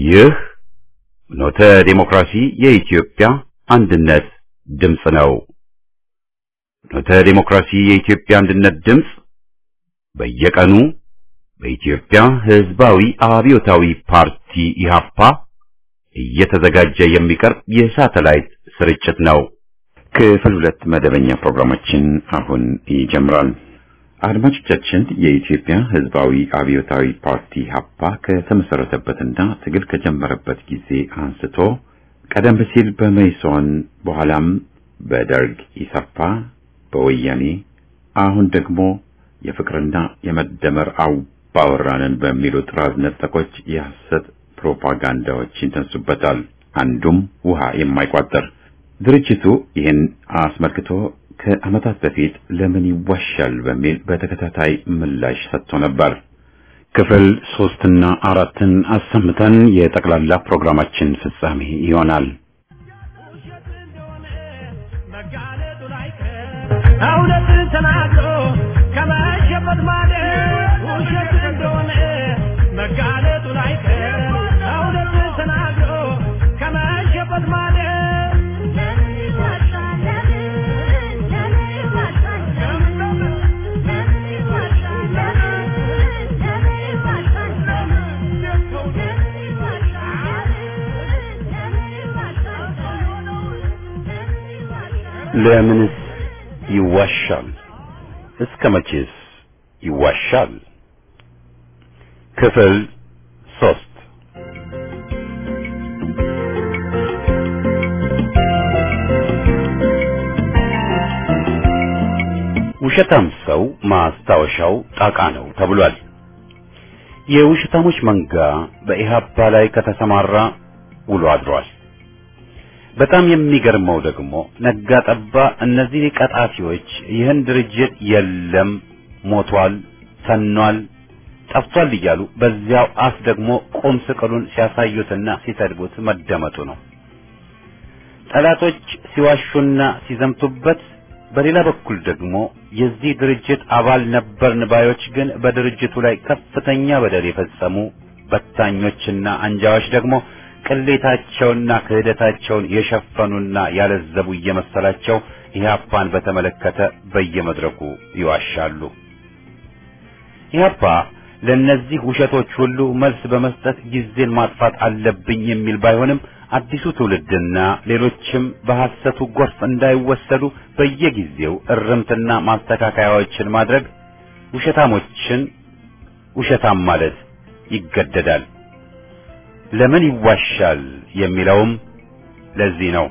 ይህ ኖተ ዴሞክራሲ የኢትዮጵያ አንድነት ድምፅ ነው። ኖተ ዴሞክራሲ የኢትዮጵያ አንድነት ድምፅ በየቀኑ በኢትዮጵያ ሕዝባዊ አብዮታዊ ፓርቲ ኢህአፓ እየተዘጋጀ የሚቀርብ የሳተላይት ስርጭት ነው። ክፍል ሁለት መደበኛ ፕሮግራማችን አሁን ይጀምራል። አድማጮቻችን የኢትዮጵያ ሕዝባዊ አብዮታዊ ፓርቲ ሀፓ ከተመሰረተበትና ትግል ከጀመረበት ጊዜ አንስቶ ቀደም ሲል በመይሶን በኋላም በደርግ ኢሰፓ፣ በወያኔ አሁን ደግሞ የፍቅርና የመደመር አባወራንን በሚሉ ጥራዝ ነጠቆች የሐሰት ፕሮፓጋንዳዎች ይነሱበታል። አንዱም ውሃ የማይቋጠር ድርጅቱ ይህን አስመልክቶ ከዓመታት በፊት ለምን ይዋሻል በሚል በተከታታይ ምላሽ ሰጥቶ ነበር። ክፍል ሶስትና አራትን አሰምተን የጠቅላላ ፕሮግራማችን ፍጻሜ ይሆናል። እውነትን ተናግሮ ከመሸበት ማለት ውሸት እንደሆነ መጋለጡ ላይቀር እውነትን ተናግሮ ከመሸበት ማለት ለምንስ ይዋሻል? እስከ መቼስ ይዋሻል? ክፍል ሶስት ውሸታም ሰው ማስታወሻው ጣቃ ነው ተብሏል። የውሸታሞች መንጋ በኢህአፓ ላይ ከተሰማራ ውሎ አድሯል። በጣም የሚገርመው ደግሞ ነጋ ጠባ እነዚህ ቀጣፊዎች ይህን ድርጅት የለም፣ ሞቷል፣ ተኗል፣ ጠፍቷል እያሉ በዚያው አፍ ደግሞ ቁም ስቅሉን ሲያሳዩትና ሲሰድቡት መደመጡ ነው። ጠላቶች ሲዋሹና ሲዘምቱበት፣ በሌላ በኩል ደግሞ የዚህ ድርጅት አባል ነበርን ባዮች ግን በድርጅቱ ላይ ከፍተኛ በደል የፈጸሙ በታኞችና አንጃዎች ደግሞ ቅሌታቸውና ክህደታቸውን የሸፈኑና ያለዘቡ እየመሰላቸው ኢህአፓን በተመለከተ በየመድረኩ ይዋሻሉ። ኢህአፓ ለእነዚህ ውሸቶች ሁሉ መልስ በመስጠት ጊዜን ማጥፋት አለብኝ የሚል ባይሆንም አዲሱ ትውልድና ሌሎችም በሐሰቱ ጎርፍ እንዳይወሰዱ በየጊዜው እርምትና ማስተካከያዎችን ማድረግ ውሸታሞችን ውሸታም ማለት ይገደዳል። ለምን ይዋሻል የሚለውም ለዚህ ነው።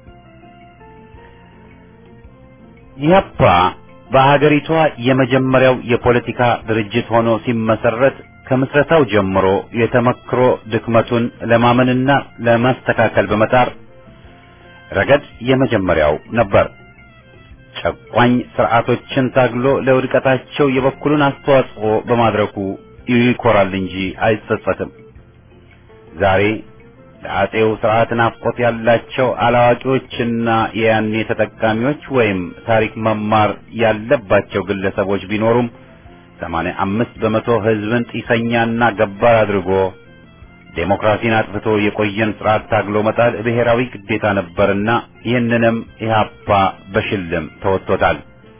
ኢህአፓ በሀገሪቷ የመጀመሪያው የፖለቲካ ድርጅት ሆኖ ሲመሰረት ከምስረታው ጀምሮ የተመክሮ ድክመቱን ለማመንና ለማስተካከል በመጣር ረገድ የመጀመሪያው ነበር። ጨቋኝ ስርዓቶችን ታግሎ ለውድቀታቸው የበኩሉን አስተዋጽኦ በማድረጉ ይኮራል እንጂ አይጸጸትም። ዛሬ ለአጼው ስርዓት ናፍቆት ያላቸው አላዋቂዎችና የያኔ ተጠቃሚዎች ወይም ታሪክ መማር ያለባቸው ግለሰቦች ቢኖሩም ሰማንያ አምስት በመቶ ሕዝብን ጢሰኛና ገባር አድርጎ ዴሞክራሲን አጥፍቶ የቆየን ስርዓት ታግሎ መጣል ብሔራዊ ግዴታ ነበርና ይህንንም ኢህአፓ በሽልም ተወጥቶታል።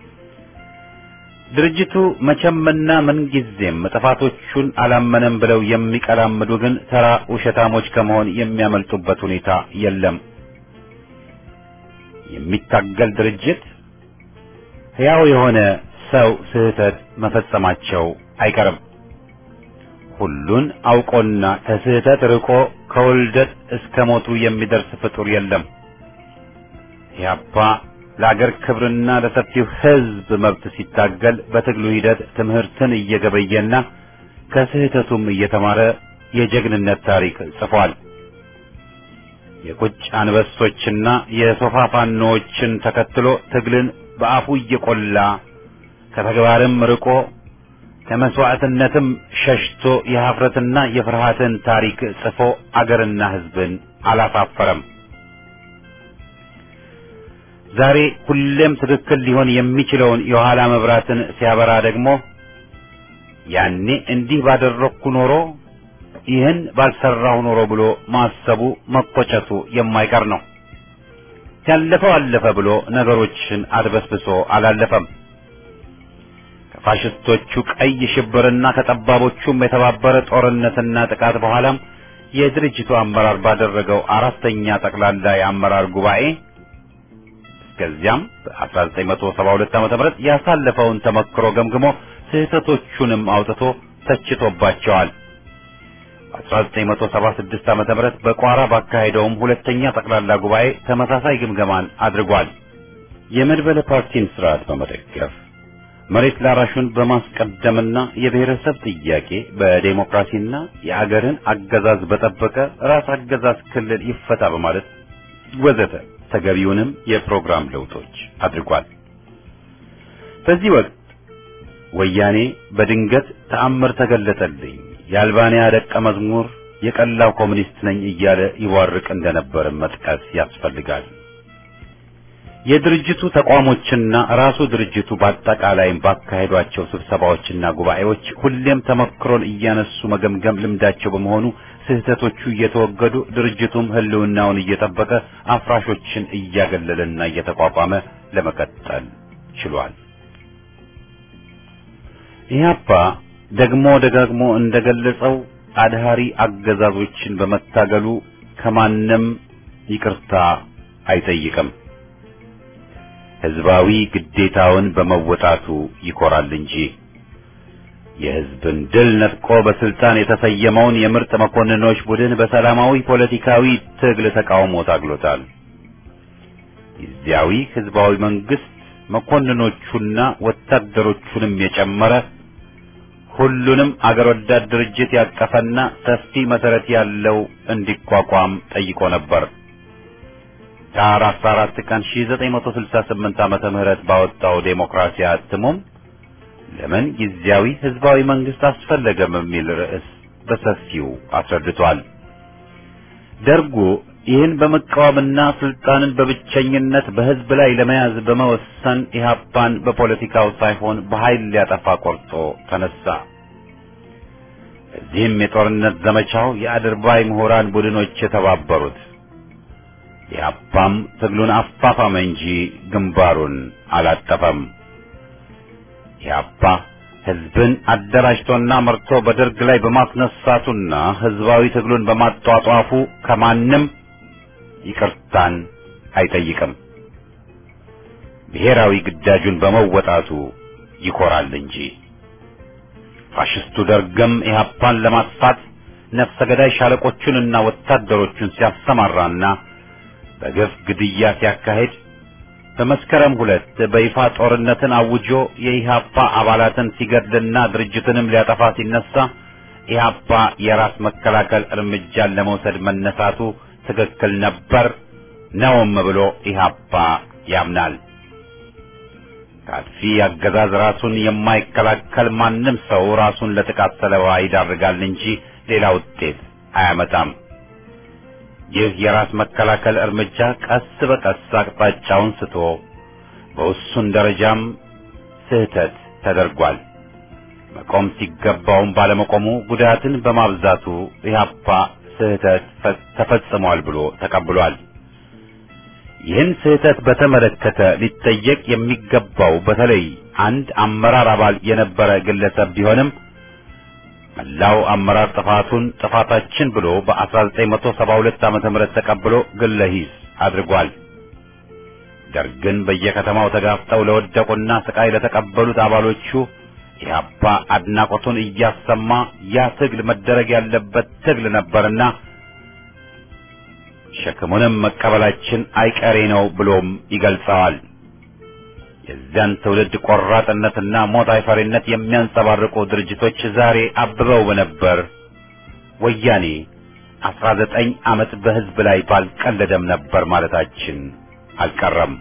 ድርጅቱ መቼምና ምንጊዜም ጥፋቶቹን አላመነም ብለው የሚቀላምዱ ግን ተራ ውሸታሞች ከመሆን የሚያመልጡበት ሁኔታ የለም። የሚታገል ድርጅት ሕያው የሆነ ሰው ስህተት መፈጸማቸው አይቀርም። ሁሉን አውቆና ከስህተት ርቆ ከውልደት እስከ ሞቱ የሚደርስ ፍጡር የለም። ኢህአፓ ለአገር ክብርና ለሰፊው ሕዝብ መብት ሲታገል በትግሉ ሂደት ትምህርትን እየገበየና ከስህተቱም እየተማረ የጀግንነት ታሪክ ጽፏል። የቁጭ አንበሶችና የሶፋ ፋኖዎችን ተከትሎ ትግልን በአፉ እየቆላ ከተግባርም ርቆ ከመስዋዕትነትም ሸሽቶ የኀፍረትና የፍርሃትን ታሪክ ጽፎ አገርና ሕዝብን አላሳፈረም። ዛሬ ሁሌም ትክክል ሊሆን የሚችለውን የኋላ መብራትን ሲያበራ ደግሞ ያኔ እንዲህ ባደረግኩ ኖሮ ይህን ባልሰራው ኖሮ ብሎ ማሰቡ መቆጨቱ የማይቀር ነው። ያለፈው አለፈ ብሎ ነገሮችን አድበስብሶ አላለፈም። ከፋሽስቶቹ ቀይ ሽብርና ከጠባቦቹም የተባበረ ጦርነትና ጥቃት በኋላም የድርጅቱ አመራር ባደረገው አራተኛ ጠቅላላ የአመራር ጉባኤ እስከዚያም በ1972 ዓ.ም ያሳለፈውን ተመክሮ ገምግሞ ስህተቶቹንም አውጥቶ ተችቶባቸዋል። በ1976 ዓ.ም በቋራ ባካሄደውም ሁለተኛ ጠቅላላ ጉባኤ ተመሳሳይ ግምገማን አድርጓል። የመድበለ ፓርቲን ስርዓት በመደገፍ መሬት ላራሹን በማስቀደምና የብሔረሰብ ጥያቄ በዴሞክራሲና የአገርን አገዛዝ በጠበቀ ራስ አገዛዝ ክልል ይፈታ በማለት ወዘተ ተገቢውንም የፕሮግራም ለውጦች አድርጓል። በዚህ ወቅት ወያኔ በድንገት ተአምር ተገለጠልኝ፣ የአልባንያ ደቀ መዝሙር፣ የቀላው ኮሙኒስት ነኝ እያለ ይዋርቅ እንደነበር መጥቀስ ያስፈልጋል። የድርጅቱ ተቋሞችና ራሱ ድርጅቱ በአጠቃላይም ባካሄዷቸው ስብሰባዎችና ጉባኤዎች ሁሌም ተመክሮን እያነሱ መገምገም ልምዳቸው በመሆኑ ስህተቶቹ እየተወገዱ ድርጅቱም ሕልውናውን እየጠበቀ አፍራሾችን እያገለለና እየተቋቋመ ለመቀጠል ችሏል። ኢህአፓ ደግሞ ደጋግሞ እንደገለጸው አድሃሪ አገዛዞችን በመታገሉ ከማንም ይቅርታ አይጠይቅም። ህዝባዊ ግዴታውን በመወጣቱ ይኮራል እንጂ የህዝብን ድል ነጥቆ በስልጣን የተሰየመውን የምርጥ መኮንኖች ቡድን በሰላማዊ ፖለቲካዊ ትግል ተቃውሞ ታግሎታል። ጊዜያዊ ህዝባዊ መንግስት መኮንኖቹና ወታደሮቹንም የጨመረ ሁሉንም አገር ወዳድ ድርጅት ያቀፈና ሰፊ መሰረት ያለው እንዲቋቋም ጠይቆ ነበር። ዳር 14 ቀን 1968 ዓመተ ምህረት ባወጣው ዴሞክራሲያ እትሙም ለምን ጊዜያዊ ህዝባዊ መንግስት አስፈለገም የሚል ርዕስ በሰፊው አስረድቷል። ደርጉ ይህን በመቃወምና ስልጣንን በብቸኝነት በህዝብ ላይ ለመያዝ በመወሰን ኢህአፓን በፖለቲካው ሳይሆን በኃይል ሊያጠፋ ቆርጦ ተነሳ። እዚህም የጦርነት ዘመቻው የአድርባይ ምሁራን ቡድኖች የተባበሩት ኢህአፓም ትግሉን አፋፋመ እንጂ ግንባሩን አላጠፈም። ኢህአፓ ህዝብን አደራጅቶና መርቶ በደርግ ላይ በማስነሳቱና ህዝባዊ ትግሉን በማጧጧፉ ከማንም ይቅርታን አይጠይቅም። ብሔራዊ ግዳጁን በመወጣቱ ይኮራል እንጂ። ፋሽስቱ ደርግም ኢህአፓን ለማጥፋት ነፍሰ ገዳይ ሻለቆቹንና ወታደሮቹን ሲያሰማራና በግፍ ግድያ ሲያካሄድ በመስከረም ሁለት በይፋ ጦርነትን አውጆ የኢህአፓ አባላትን ሲገድልና ድርጅትንም ሊያጠፋ ሲነሳ ኢህአፓ የራስ መከላከል እርምጃን ለመውሰድ መነሳቱ ትክክል ነበር ነውም ብሎ ኢህአፓ ያምናል። ከአጥፊ አገዛዝ ራሱን የማይከላከል ማንም ሰው ራሱን ለጥቃት ሰለባ ይዳርጋል እንጂ ሌላ ውጤት አያመጣም። ይህ የራስ መከላከል እርምጃ ቀስ በቀስ አቅጣጫውን ስቶ በውሱን ደረጃም ስህተት ተደርጓል። መቆም ሲገባውም ባለመቆሙ ጉዳትን በማብዛቱ ኢህአፓ ስህተት ተፈጽሟል ብሎ ተቀብሏል። ይህን ስህተት በተመለከተ ሊጠየቅ የሚገባው በተለይ አንድ አመራር አባል የነበረ ግለሰብ ቢሆንም መላው አመራር ጥፋቱን ጥፋታችን ብሎ በ1972 ዓመተ ምህረት ተቀብሎ ግለ ሂስ አድርጓል። ደርግን በየከተማው ተጋፍጠው ለወደቁና ስቃይ ለተቀበሉት አባሎቹ ኢህአፓ አድናቆቱን እያሰማ ያ ትግል መደረግ ያለበት ትግል ነበርና ሸክሙንም መቀበላችን አይቀሬ ነው ብሎም ይገልጸዋል። የዚያን ትውልድ ቆራጥነትና ሞት አይፈሪነት የሚያንጸባርቁ ድርጅቶች ዛሬ አብበው በነበር ወያኔ አስራ ዘጠኝ ዓመት በሕዝብ ላይ ባልቀለደም ነበር ማለታችን አልቀረም።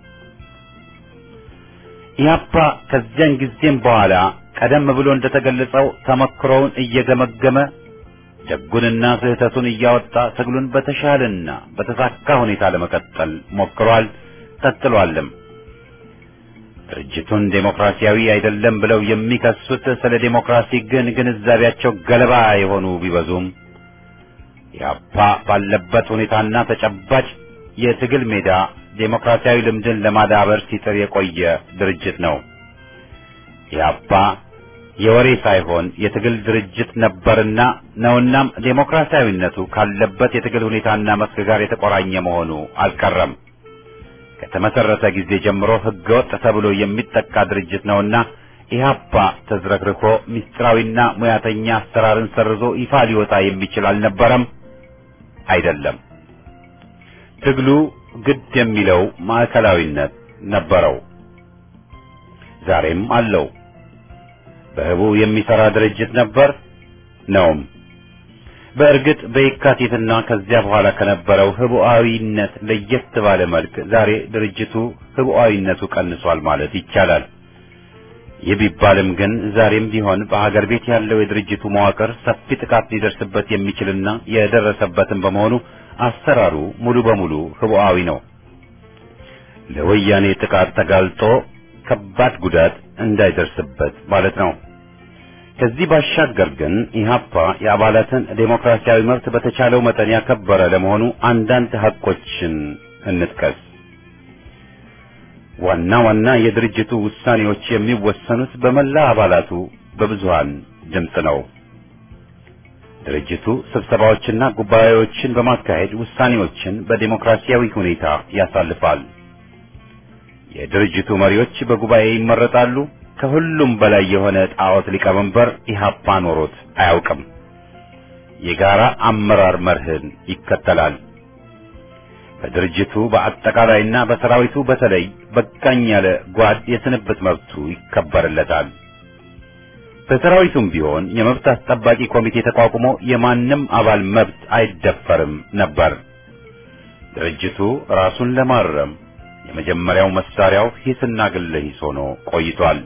ኢህአፓ ከዚያን ጊዜም በኋላ ቀደም ብሎ እንደተገለጸው ተመክሮውን እየገመገመ ደጉንና ስህተቱን እያወጣ ትግሉን በተሻለና በተሳካ ሁኔታ ለመቀጠል ሞክሯል፣ ቀጥሏልም። ድርጅቱን ዴሞክራሲያዊ አይደለም ብለው የሚከሱት ስለ ዴሞክራሲ ግን ግንዛቤያቸው ገለባ የሆኑ ቢበዙም ኢህአፓ ባለበት ሁኔታና ተጨባጭ የትግል ሜዳ ዴሞክራሲያዊ ልምድን ለማዳበር ሲጥር የቆየ ድርጅት ነው። ኢህአፓ የወሬ ሳይሆን የትግል ድርጅት ነበርና ነውናም ዴሞክራሲያዊነቱ ካለበት የትግል ሁኔታና መስክ ጋር የተቆራኘ መሆኑ አልቀረም። ከተመሰረተ ጊዜ ጀምሮ ህገወጥ ተብሎ የሚጠቃ ድርጅት ነውና ኢህአፓ ተዝረክርኮ ምስጢራዊና ሙያተኛ አሰራርን ሰርዞ ይፋ ሊወጣ የሚችል አልነበረም፣ አይደለም። ትግሉ ግድ የሚለው ማዕከላዊነት ነበረው፣ ዛሬም አለው። በህቡ የሚሰራ ድርጅት ነበር ነውም። በእርግጥ በየካቲትና ከዚያ በኋላ ከነበረው ህቡዓዊነት ለየት ባለ መልክ ዛሬ ድርጅቱ ህቡዓዊነቱ ቀንሷል ማለት ይቻላል። ይህ ቢባልም ግን ዛሬም ቢሆን በሀገር ቤት ያለው የድርጅቱ መዋቅር ሰፊ ጥቃት ሊደርስበት የሚችልና የደረሰበትም በመሆኑ አሰራሩ ሙሉ በሙሉ ህቡዓዊ ነው። ለወያኔ ጥቃት ተጋልጦ ከባድ ጉዳት እንዳይደርስበት ማለት ነው። ከዚህ ባሻገር ግን ኢህአፓ የአባላትን ዴሞክራሲያዊ መብት በተቻለው መጠን ያከበረ ለመሆኑ አንዳንድ ሀቆችን እንጥቀስ። ዋና ዋና የድርጅቱ ውሳኔዎች የሚወሰኑት በመላ አባላቱ በብዙሃን ድምፅ ነው። ድርጅቱ ስብሰባዎችና ጉባኤዎችን በማካሄድ ውሳኔዎችን በዴሞክራሲያዊ ሁኔታ ያሳልፋል። የድርጅቱ መሪዎች በጉባኤ ይመረጣሉ። ከሁሉም በላይ የሆነ ጣዖት ሊቀመንበር ኢህአፓ ኖሮት አያውቅም። የጋራ አመራር መርህን ይከተላል። በድርጅቱ በአጠቃላይና በሰራዊቱ በተለይ በቃኝ ያለ ጓድ የስንብት መብቱ ይከበርለታል። በሰራዊቱም ቢሆን የመብት አስጠባቂ ኮሚቴ ተቋቁሞ የማንም አባል መብት አይደፈርም ነበር። ድርጅቱ ራሱን ለማረም የመጀመሪያው መሳሪያው ሂስና ግለ ሂስ ሆኖ ቆይቷል።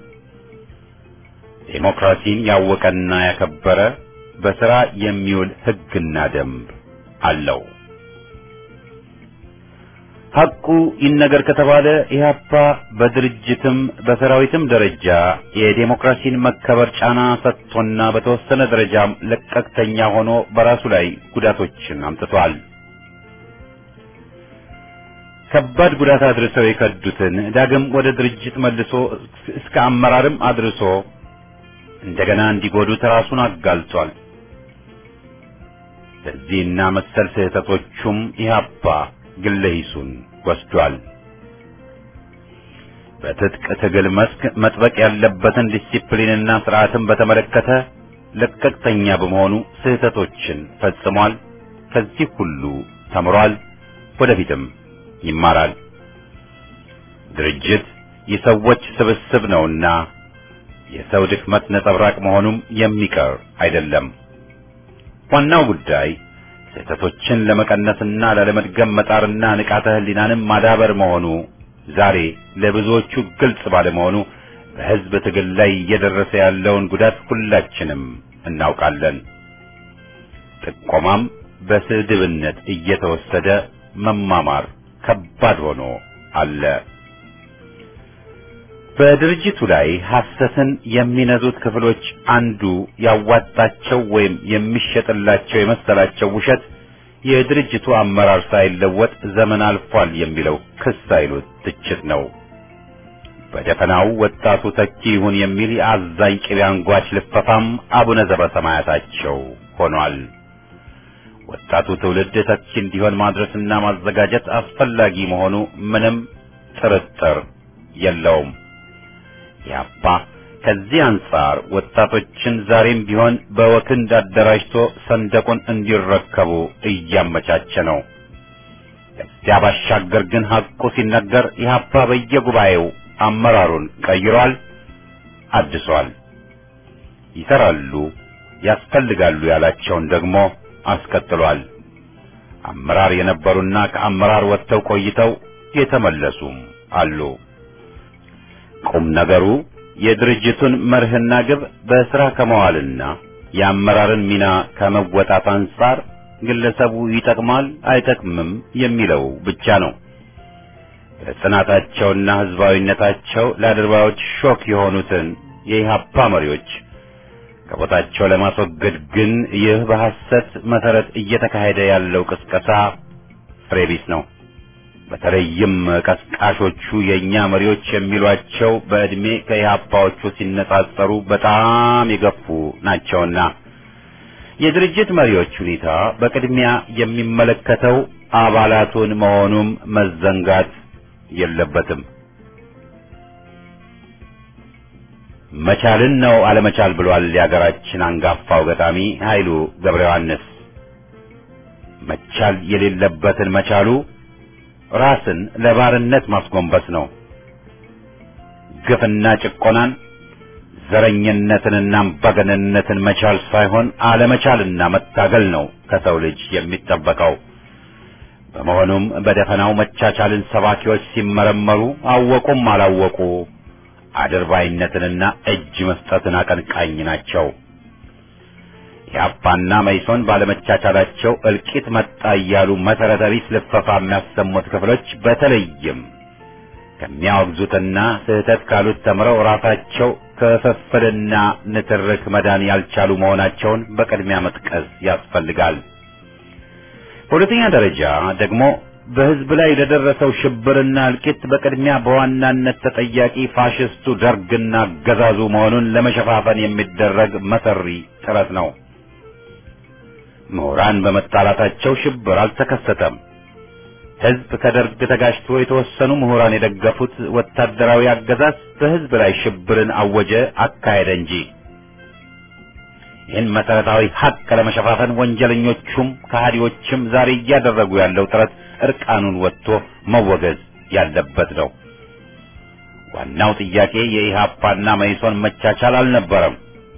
ዴሞክራሲን ያወቀና ያከበረ በሥራ የሚውል ሕግና ደንብ አለው። ሐቁ ይነገር ከተባለ ኢህአፓ በድርጅትም በሰራዊትም ደረጃ የዴሞክራሲን መከበር ጫና ሰጥቶና በተወሰነ ደረጃም ለቀቅተኛ ሆኖ በራሱ ላይ ጉዳቶችን አምጥቷል። ከባድ ጉዳት አድርሰው የከዱትን ዳግም ወደ ድርጅት መልሶ እስከ አመራርም አድርሶ እንደገና እንዲጎዱት ራሱን አጋልጧል። በዚህና መሰል ስህተቶቹም ኢህአፓ ግለ ሂሱን ወስዷል። በትጥቅ ትግል መስክ መጥበቅ ያለበትን ዲሲፕሊንና ስርዓትን በተመለከተ ለቀቅተኛ በመሆኑ ስህተቶችን ፈጽሟል። ከዚህ ሁሉ ተምሯል፣ ወደፊትም ይማራል። ድርጅት የሰዎች ስብስብ ነውና የሰው ድክመት ነጸብራቅ መሆኑም የሚቀር አይደለም። ዋናው ጉዳይ ስህተቶችን ለመቀነስና ላለመድገም መጣርና ንቃተ ህሊናንም ማዳበር መሆኑ ዛሬ ለብዙዎቹ ግልጽ ባለመሆኑ በሕዝብ ትግል ላይ እየደረሰ ያለውን ጉዳት ሁላችንም እናውቃለን። ጥቆማም በስድብነት እየተወሰደ መማማር ከባድ ሆኖ አለ። በድርጅቱ ላይ ሐሰትን የሚነዙት ክፍሎች አንዱ ያዋጣቸው ወይም የሚሸጥላቸው የመሰላቸው ውሸት የድርጅቱ አመራር ሳይለወጥ ዘመን አልፏል የሚለው ክስ አይሉት ትችት ነው። በደፈናው ወጣቱ ተኪ ይሁን የሚል የአዛኝ ቅቤ አንጓች ልፈፋም አቡነ ዘበሰማያታቸው ሆኗል። ወጣቱ ትውልድ ተኪ እንዲሆን ማድረስና ማዘጋጀት አስፈላጊ መሆኑ ምንም ጥርጥር የለውም። ያባ ከዚህ አንጻር ወጣቶችን ዛሬም ቢሆን በወክንድ አደራጅቶ ሰንደቁን እንዲረከቡ እያመቻቸ ነው። ከዚያ ባሻገር ግን ሐቁ ሲነገር ኢህአፓ በየጉባኤው አመራሩን ቀይሯል፣ አድሷል። ይሰራሉ፣ ያስፈልጋሉ ያላቸውን ደግሞ አስቀጥሏል። አመራር የነበሩና ከአመራር ወጥተው ቆይተው የተመለሱም አሉ። ቁም ነገሩ የድርጅቱን መርህና ግብ በስራ ከመዋልና የአመራርን ሚና ከመወጣት አንጻር ግለሰቡ ይጠቅማል አይጠቅምም የሚለው ብቻ ነው። በጽናታቸውና ህዝባዊነታቸው ለአድርባዮች ሾክ የሆኑትን የኢህአፓ መሪዎች ከቦታቸው ለማስወገድ ግን ይህ በሐሰት መሰረት እየተካሄደ ያለው ቅስቀሳ ፍሬ ቢስ ነው። በተለይም ቀስቃሾቹ የእኛ መሪዎች የሚሏቸው በዕድሜ ከኢህአፓዎቹ ሲነጻጸሩ በጣም የገፉ ናቸውና የድርጅት መሪዎች ሁኔታ በቅድሚያ የሚመለከተው አባላቱን መሆኑም መዘንጋት የለበትም። መቻልን ነው አለመቻል ብሏል የሀገራችን አንጋፋው ገጣሚ ኃይሉ ገብረ ዮሐንስ። መቻል የሌለበትን መቻሉ ራስን ለባርነት ማስጎንበስ ነው። ግፍና ጭቆናን፣ ዘረኝነትንና አምባገነንነትን መቻል ሳይሆን አለመቻልና መታገል ነው ከሰው ልጅ የሚጠበቀው። በመሆኑም በደፈናው መቻቻልን ሰባኪዎች ሲመረመሩ አወቁም አላወቁ አድርባይነትንና እጅ መስጠትን አቀንቃኝ ናቸው። የአፓና መይሶን ባለመቻቻላቸው እልቂት መጣ እያሉ መሰረተ ቢስ ልፈፋ የሚያሰሙት ክፍሎች በተለይም ከሚያወግዙትና ስህተት ካሉት ተምረው ራሳቸው ክፍፍልና ንትርክ መዳን ያልቻሉ መሆናቸውን በቅድሚያ መጥቀስ ያስፈልጋል። በሁለተኛ ደረጃ ደግሞ በሕዝብ ላይ ለደረሰው ሽብርና እልቂት በቅድሚያ በዋናነት ተጠያቂ ፋሽስቱ ደርግና አገዛዙ መሆኑን ለመሸፋፈን የሚደረግ መሰሪ ጥረት ነው። ምሁራን በመጣላታቸው ሽብር አልተከሰተም። ሕዝብ ከደርግ ተጋጭቶ የተወሰኑ ምሁራን የደገፉት ወታደራዊ አገዛዝ በሕዝብ ላይ ሽብርን አወጀ፣ አካሄደ እንጂ ይህን መሰረታዊ ሀቅ ለመሸፋፈን ወንጀለኞቹም ከሃዲዎችም ዛሬ እያደረጉ ያለው ጥረት እርቃኑን ወጥቶ መወገዝ ያለበት ነው። ዋናው ጥያቄ የኢህአፓና መይሶን መቻቻል አልነበረም።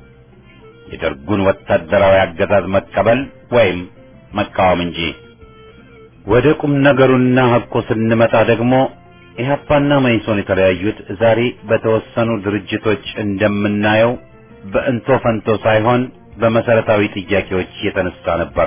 የደርጉን ወታደራዊ አገዛዝ መቀበል ወይም መቃወም እንጂ። ወደ ቁም ነገሩና ሐቁ ስንመጣ ደግሞ ኢህአፓና መይሶን የተለያዩት ዛሬ በተወሰኑ ድርጅቶች እንደምናየው በእንቶ ፈንቶ ሳይሆን በመሰረታዊ ጥያቄዎች የተነሳ ነበር።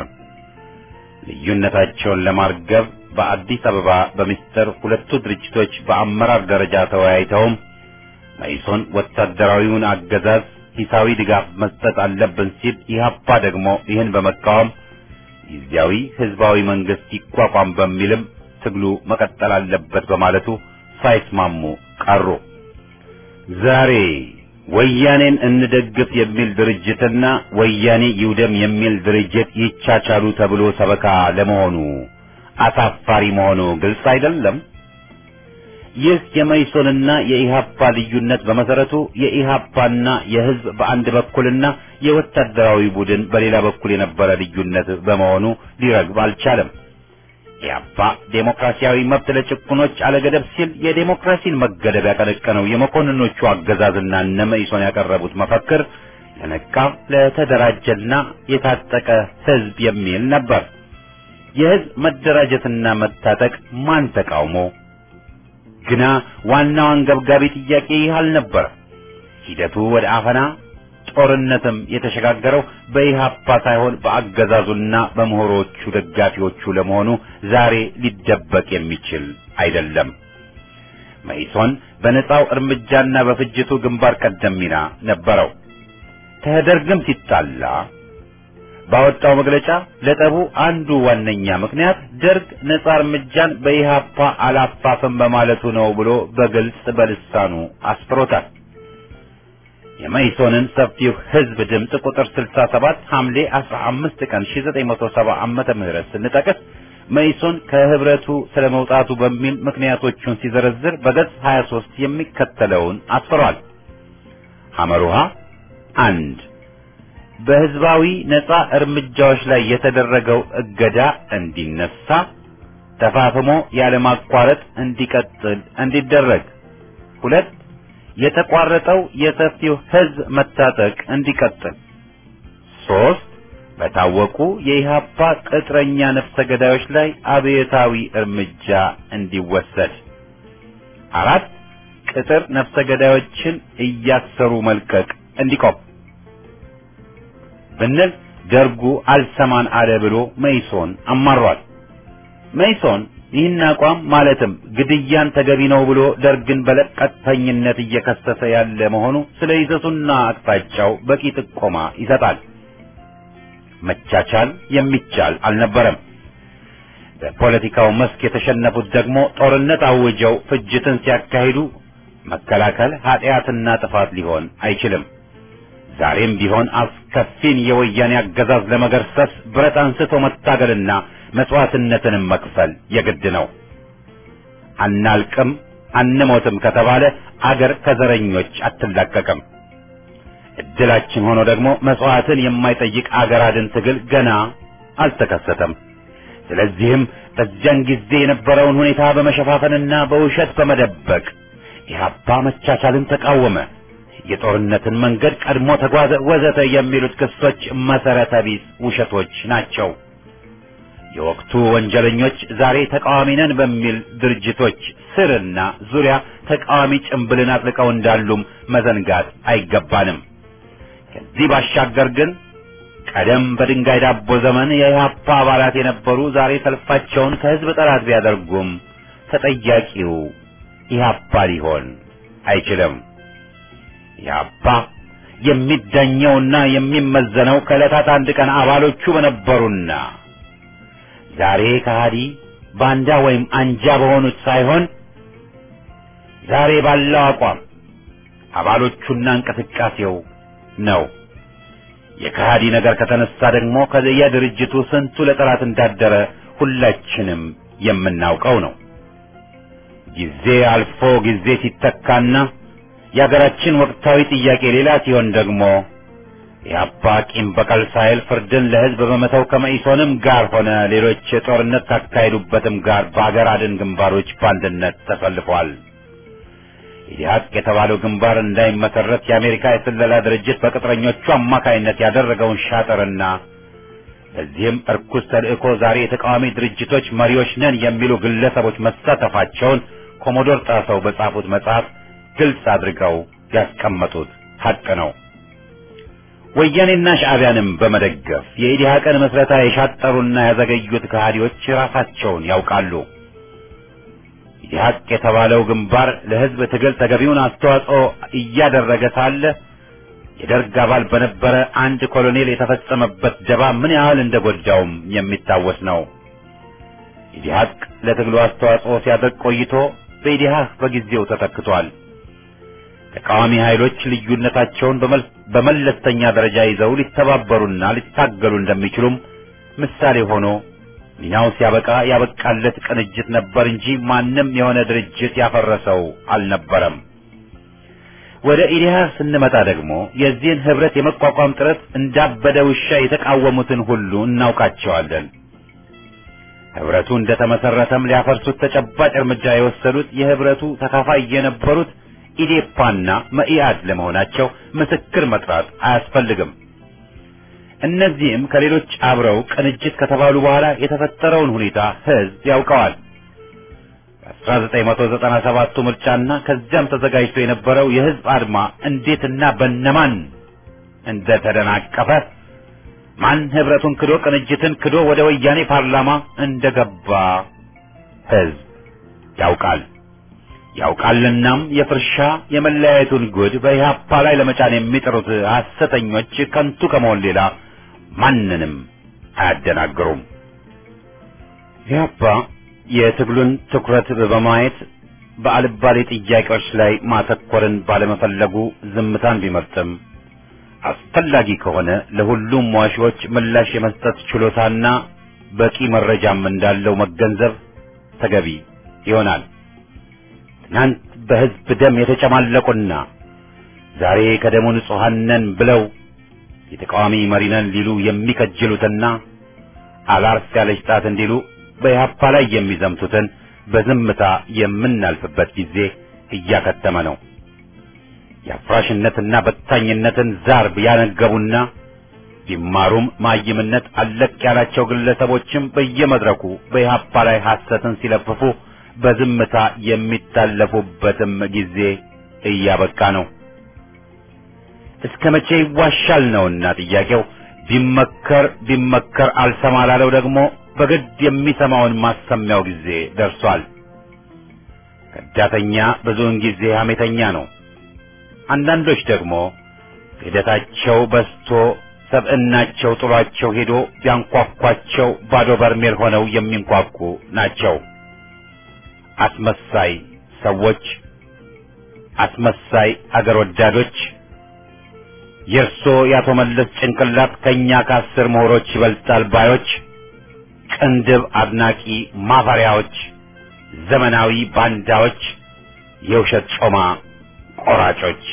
ልዩነታቸውን ለማርገብ በአዲስ አበባ በሚስጥር ሁለቱ ድርጅቶች በአመራር ደረጃ ተወያይተውም መይሶን ወታደራዊውን አገዛዝ ሂሳዊ ድጋፍ መስጠት አለብን ሲል፣ ኢህአፓ ደግሞ ይህን በመቃወም ጊዜያዊ ህዝባዊ መንግስት ይቋቋም በሚልም ትግሉ መቀጠል አለበት በማለቱ ሳይስማሙ ቀሩ። ዛሬ ወያኔን እንደግፍ የሚል ድርጅትና ወያኔ ይውደም የሚል ድርጅት ይቻቻሉ ተብሎ ሰበካ ለመሆኑ አሳፋሪ መሆኑ ግልጽ አይደለም። ይህ የመይሶንና የኢሃፓ ልዩነት በመሰረቱ የኢሃፓና የህዝብ በአንድ በኩልና የወታደራዊ ቡድን በሌላ በኩል የነበረ ልዩነት በመሆኑ ሊረግብ አልቻለም። ኢህአፓ ዴሞክራሲያዊ መብት ለጭቁኖች አለገደብ ሲል የዴሞክራሲን መገደብ ያቀነቀነው የመኮንኖቹ አገዛዝና እነ መኢሶን ያቀረቡት መፈክር ለነቃ ለተደራጀና የታጠቀ ህዝብ የሚል ነበር። የህዝብ መደራጀትና መታጠቅ ማን ተቃውሞ? ግና ዋናው አንገብጋቢ ጥያቄ ይህ አልነበረ። ሂደቱ ወደ አፈና ጦርነትም የተሸጋገረው በኢህአፓ ሳይሆን በአገዛዙና በምሁሮቹ ደጋፊዎቹ ለመሆኑ ዛሬ ሊደበቅ የሚችል አይደለም። መኢሶን በነጻው እርምጃና በፍጅቱ ግንባር ቀደም ሚና ነበረው። ከደርግም ሲጣላ ባወጣው መግለጫ ለጠቡ አንዱ ዋነኛ ምክንያት ደርግ ነጻ እርምጃን በኢህአፓ አላፋፍም በማለቱ ነው ብሎ በግልጽ በልሳኑ አስፍሮታል። የመኢሶንን ሰፊው ህዝብ ድምፅ ቁጥር 67 ሐምሌ 15 ቀን 1970 ዓመተ ምህረት ስንጠቅስ መኢሶን ከህብረቱ ስለመውጣቱ በሚል ምክንያቶቹን ሲዘረዝር በገጽ 23 የሚከተለውን አስፍሯል። ሐመሩሃ አንድ በህዝባዊ ነጻ እርምጃዎች ላይ የተደረገው እገዳ እንዲነሳ ተፋፍሞ ያለማቋረጥ እንዲቀጥል እንዲደረግ። ሁለት የተቋረጠው የሰፊው ህዝብ መታጠቅ እንዲቀጥል። ሶስት በታወቁ የኢህአፓ ቅጥረኛ ነፍሰ ገዳዮች ላይ አብዮታዊ እርምጃ እንዲወሰድ። አራት ቅጥር ነፍሰ ገዳዮችን እያሰሩ መልቀቅ እንዲቆም ብንል ደርጉ አልሰማን አለ ብሎ መኢሶን አማሯል። መኢሶን ይህን አቋም ማለትም ግድያን ተገቢ ነው ብሎ ደርግን በለቀቅተኝነት እየከሰሰ ያለ መሆኑ ስለ ይዘቱና አቅጣጫው በቂ ጥቆማ ይሰጣል። መቻቻል የሚቻል አልነበረም። በፖለቲካው መስክ የተሸነፉት ደግሞ ጦርነት አውጀው ፍጅትን ሲያካሂዱ መከላከል ኃጢአትና ጥፋት ሊሆን አይችልም። ዛሬም ቢሆን አስከፊን የወያኔ አገዛዝ ለመገርሰስ ብረት አንስቶ መታገልና መስዋዕትነትንም መክፈል የግድ ነው። አናልቅም አንሞትም ከተባለ አገር ከዘረኞች አትላቀቅም። እድላችን ሆኖ ደግሞ መስዋዕትን የማይጠይቅ አገር አድን ትግል ገና አልተከሰተም። ስለዚህም በዚያን ጊዜ የነበረውን ሁኔታ በመሸፋፈንና በውሸት በመደበቅ ኢህአፓ መቻቻልን ተቃወመ፣ የጦርነትን መንገድ ቀድሞ ተጓዘ፣ ወዘተ የሚሉት ክሶች መሰረተ ቢስ ውሸቶች ናቸው። የወቅቱ ወንጀለኞች ዛሬ ተቃዋሚ ነን በሚል ድርጅቶች ስርና ዙሪያ ተቃዋሚ ጭንብልን አጥልቀው እንዳሉም መዘንጋት አይገባንም። ከዚህ ባሻገር ግን ቀደም በድንጋይ ዳቦ ዘመን የኢህአፓ አባላት የነበሩ ዛሬ ሰልፋቸውን ከህዝብ ጠላት ቢያደርጉም ተጠያቂው ኢህአፓ ሊሆን አይችልም። ኢህአፓ የሚዳኘውና የሚመዘነው ከዕለታት አንድ ቀን አባሎቹ በነበሩና ዛሬ ከሃዲ ባንዳ ወይም አንጃ በሆኑት ሳይሆን ዛሬ ባለው አቋም አባሎቹና እንቅስቃሴው ነው። የከሃዲ ነገር ከተነሳ ደግሞ ከየድርጅቱ ስንቱ ለጠላት እንዳደረ ሁላችንም የምናውቀው ነው። ጊዜ አልፎ ጊዜ ሲተካና የሀገራችን ወቅታዊ ጥያቄ ሌላ ሲሆን ደግሞ የአባ ቂም በቀል ሳይል ፍርድን ለህዝብ በመተው ከመኢሶንም ጋር ሆነ ሌሎች ጦርነት ካካሄዱበትም ጋር በአገር አድን ግንባሮች በአንድነት ተሰልፏል። ኢዲሀቅ የተባለው ግንባር እንዳይመሰረት የአሜሪካ የስለላ ድርጅት በቅጥረኞቹ አማካይነት ያደረገውን ሻጥርና በዚህም እርኩስ ተልእኮ ዛሬ የተቃዋሚ ድርጅቶች መሪዎች ነን የሚሉ ግለሰቦች መሳተፋቸውን ኮሞዶር ጣሰው በጻፉት መጽሐፍ ግልጽ አድርገው ያስቀመጡት ሐቅ ነው። ወያኔና ሻዕቢያንም በመደገፍ የኢዲሀቅን መስረታ የሻጠሩና ያዘገዩት ከሃዲዎች ራሳቸውን ያውቃሉ። ኢዲሀቅ የተባለው ግንባር ለህዝብ ትግል ተገቢውን አስተዋጽኦ እያደረገ ሳለ የደርግ አባል በነበረ አንድ ኮሎኔል የተፈጸመበት ደባ ምን ያህል እንደጎዳውም የሚታወስ ነው። ኢዲሀቅ ለትግሉ አስተዋጽኦ ሲያደርግ ቆይቶ በኢዲሀቅ በጊዜው ተተክቷል። ተቃዋሚ ኃይሎች ልዩነታቸውን በመለስተኛ ደረጃ ይዘው ሊተባበሩና ሊታገሉ እንደሚችሉም ምሳሌ ሆኖ ሚናው ሲያበቃ ያበቃለት ቅንጅት ነበር እንጂ ማንም የሆነ ድርጅት ያፈረሰው አልነበረም። ወደ ኢዲሃቅ ስንመጣ ደግሞ የዚህን ህብረት የመቋቋም ጥረት እንዳበደ ውሻ የተቃወሙትን ሁሉ እናውቃቸዋለን። ህብረቱ እንደተመሰረተም ሊያፈርሱት ተጨባጭ እርምጃ የወሰዱት የህብረቱ ተካፋይ የነበሩት ኢዴፓና መኢአድ ለመሆናቸው ምስክር መጥራት አያስፈልግም። እነዚህም ከሌሎች አብረው ቅንጅት ከተባሉ በኋላ የተፈጠረውን ሁኔታ ህዝብ ያውቀዋል። በ1997ቱ ምርጫና ከዚያም ተዘጋጅቶ የነበረው የህዝብ አድማ እንዴትና በነማን እንደተደናቀፈ ማን ህብረቱን ክዶ ቅንጅትን ክዶ ወደ ወያኔ ፓርላማ እንደገባ ህዝብ ያውቃል። ያውቃልናም የፍርሻ የመለያየቱን ጉድ በኢህአፓ ላይ ለመጫን የሚጥሩት ሐሰተኞች ከንቱ ከመሆን ሌላ ማንንም አያደናግሩም። ኢህአፓ የትግሉን ትኩረት በማየት በአልባሌ ጥያቄዎች ላይ ማተኮርን ባለመፈለጉ ዝምታን ቢመርጥም አስፈላጊ ከሆነ ለሁሉም ዋሾች ምላሽ የመስጠት ችሎታና በቂ መረጃም እንዳለው መገንዘብ ተገቢ ይሆናል። ትናንት በህዝብ ደም የተጨማለቁና ዛሬ ከደሙ ንጹሐን ነን ብለው የተቃዋሚ መሪ ነን ሊሉ የሚከጅሉትና አላርፍ ያለች ጣት እንዲሉ በኢህአፓ ላይ የሚዘምቱትን በዝምታ የምናልፍበት ጊዜ እያከተመ ነው። የአፍራሽነትና በታኝነትን ዛር ያነገቡና ቢማሩም ማይምነት አለቅ ያላቸው ግለሰቦችም በየመድረኩ በኢህአፓ ላይ ሐሰትን ሲለፍፉ በዝምታ የሚታለፉበትም ጊዜ እያበቃ ነው። እስከ መቼ ይዋሻል ነውና ጥያቄው። ቢመከር ቢመከር አልሰማ ላለው ደግሞ በግድ የሚሰማውን ማሰሚያው ጊዜ ደርሷል። ከዳተኛ ብዙውን ጊዜ ሐሜተኛ ነው። አንዳንዶች ደግሞ ክህደታቸው በስቶ ሰብዕናቸው ጥሏቸው ሄዶ ቢያንኳኳቸው ባዶ በርሜል ሆነው የሚንኳኩ ናቸው። አስመሳይ ሰዎች፣ አስመሳይ አገር ወዳዶች የእርሶ የአቶ መለስ ጭንቅላት ከእኛ ከአስር ምሁሮች ይበልጣል ባዮች፣ ቅንድብ አድናቂ ማፈሪያዎች፣ ዘመናዊ ባንዳዎች፣ የውሸት ጮማ ቆራጮች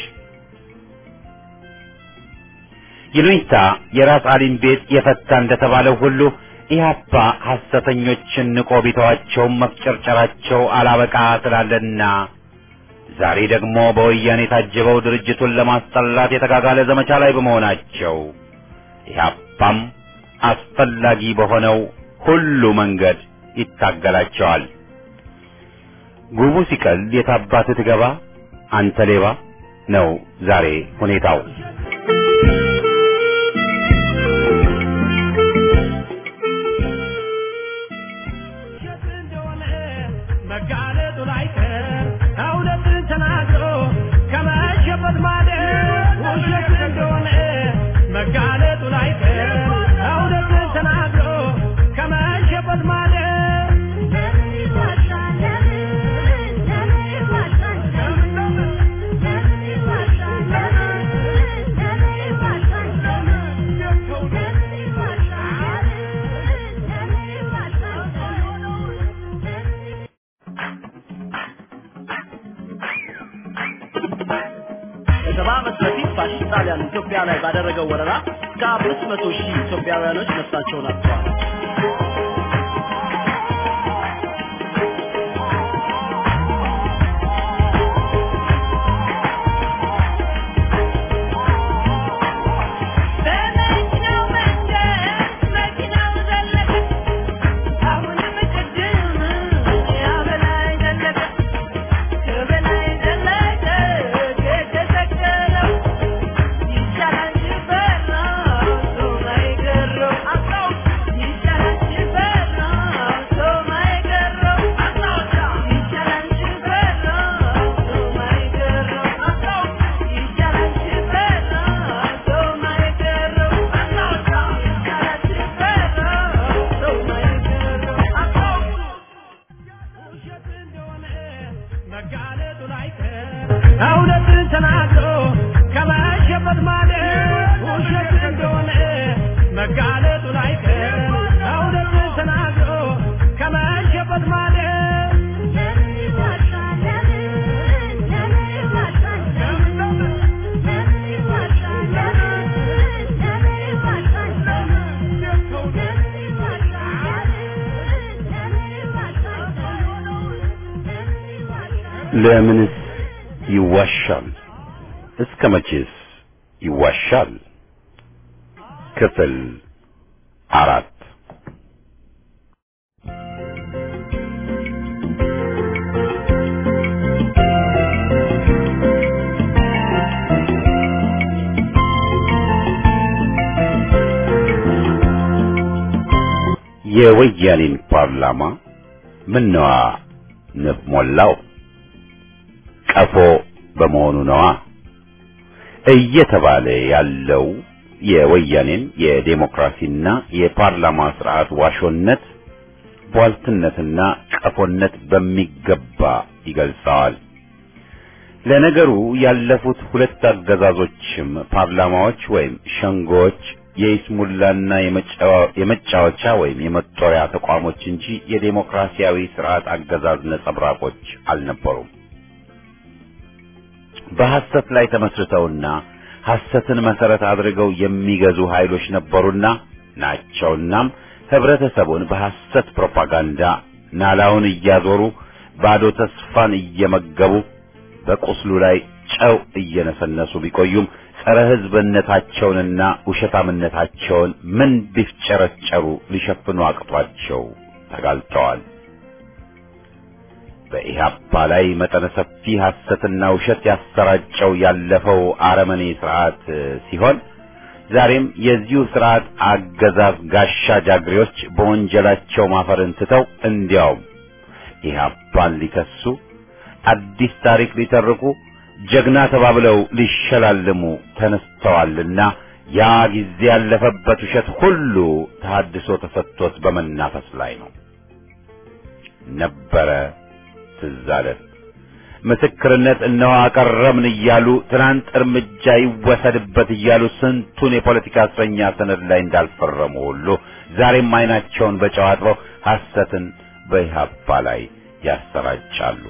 ይሉኝታ የራስ አሊም ቤት የፈታ እንደተባለው ሁሉ ኢህአፓ ሐሰተኞችን ንቆ ቢተዋቸውም መፍጨርጨራቸው አላበቃ ስላለና ዛሬ ደግሞ በወያኔ ታጅበው ድርጅቱን ለማስጠላት የተጋጋለ ዘመቻ ላይ በመሆናቸው ኢህአፓም አስፈላጊ በሆነው ሁሉ መንገድ ይታገላቸዋል። ጉቡ ሲቀል የታባት ትገባ አንተ ሌባ ነው ዛሬ ሁኔታው። ውሸት እንደሆነ መጋለጡ ላይቀር እውነትን ተናግሮ ከመሸበት ማደር ውሸት እንደሆነ መጋለጡ ላይቀር እውነትን ተናግሮ ከመሸበት ማደር ለምን ይዋሻል? ለምን ለምን ይዋሻል? ለምን ለምን ይዋሻል? ለምን ለምን ይዋሻል? ለምን ለምን ይዋሻል? ለምን ይዋሻል? ከሰባ ዓመት በፊት ፋሽስት ጣሊያን ኢትዮጵያ ላይ ባደረገው ወረራ ከአምስት መቶ ሺህ ኢትዮጵያውያኖች ነፍሳቸውን አጥተዋል። በመኪናው መንገድ መኪናው ዘለቀ አሁንም ቅድም ያበላይ ዘለቀ ከበላይ ዘለቀ የተሰቀለው ይሻላል ሽፈራ ሰው ማይገረው ይሻላል ሽፈራ ሰው ማይገረው ይሻላል ሽፈራ ሰው ማይገረው ይሻላል ሽፈራ ሰው ማይገረው ይሻላል ሽፈራ ሰው ማይገረው ውሸት እንደሆነ መጋለጡ ላይቀር እውነትን ተናግሮ ከመሸበት ማደር ውሸት እንደሆነ መጋለጡ ላይቀር እውነትን ተናግሮ ከመሸበት ማደር ለምን ይዋሻል? ለምን ለምን ይዋሻል? ለምን ለምን ይዋሻል? ለምን ለምን ይዋሻል? ለምን ለምን ይዋሻል? ለምን ይዋሻል? ለምን ይዋሻል? ለምንስ ይዋሻል? እስከ መቼስ ይዋሻል? ክፍል አራት የወያኔን ፓርላማ ምነዋ ንብ ሞላው? ቀፎ በመሆኑ ነዋ እየተባለ ያለው የወያኔን የዴሞክራሲና የፓርላማ ስርዓት ዋሾነት፣ ቧልትነትና ቀፎነት በሚገባ ይገልጸዋል። ለነገሩ ያለፉት ሁለት አገዛዞችም ፓርላማዎች ወይም ሸንጎዎች የይስሙላና የመጫወ- የመጫወቻ ወይም የመጦሪያ ተቋሞች እንጂ የዴሞክራሲያዊ ስርዓት አገዛዝ ነጸብራቆች አልነበሩም። በሐሰት ላይ ተመስርተውና ሐሰትን መሰረት አድርገው የሚገዙ ኃይሎች ነበሩና ናቸውናም ህብረተሰቡን በሐሰት ፕሮፓጋንዳ ናላውን እያዞሩ ባዶ ተስፋን እየመገቡ በቁስሉ ላይ ጨው እየነሰነሱ ቢቆዩም ጸረ ህዝብነታቸውንና ውሸታምነታቸውን ምን ቢፍጨረጨሩ ሊሸፍኑ አቅቷቸው ተጋልጠዋል። በኢህአፓ ላይ መጠነ ሰፊ ሐሰትና ውሸት ያሰራጨው ያለፈው አረመኔ ስርዓት ሲሆን ዛሬም የዚሁ ስርዓት አገዛዝ ጋሻ ጃግሬዎች በወንጀላቸው ማፈርን ትተው እንዲያውም ኢህአፓን ሊከሱ አዲስ ታሪክ ሊተርኩ ጀግና ተባብለው ሊሸላልሙ ተነስተዋልና ያ ጊዜ ያለፈበት ውሸት ሁሉ ተሐድሶ ተሰጥቶት በመናፈስ ላይ ነው። ነበረ ትዝ አለን። ምስክርነት እነሆ አቀረብን እያሉ ትናንት እርምጃ ይወሰድበት እያሉ ስንቱን የፖለቲካ እስረኛ ሰነድ ላይ እንዳልፈረሙ ሁሉ ዛሬም ዓይናቸውን በጨው አጥበው ሐሰትን በኢህአፓ ላይ ያሰራጫሉ።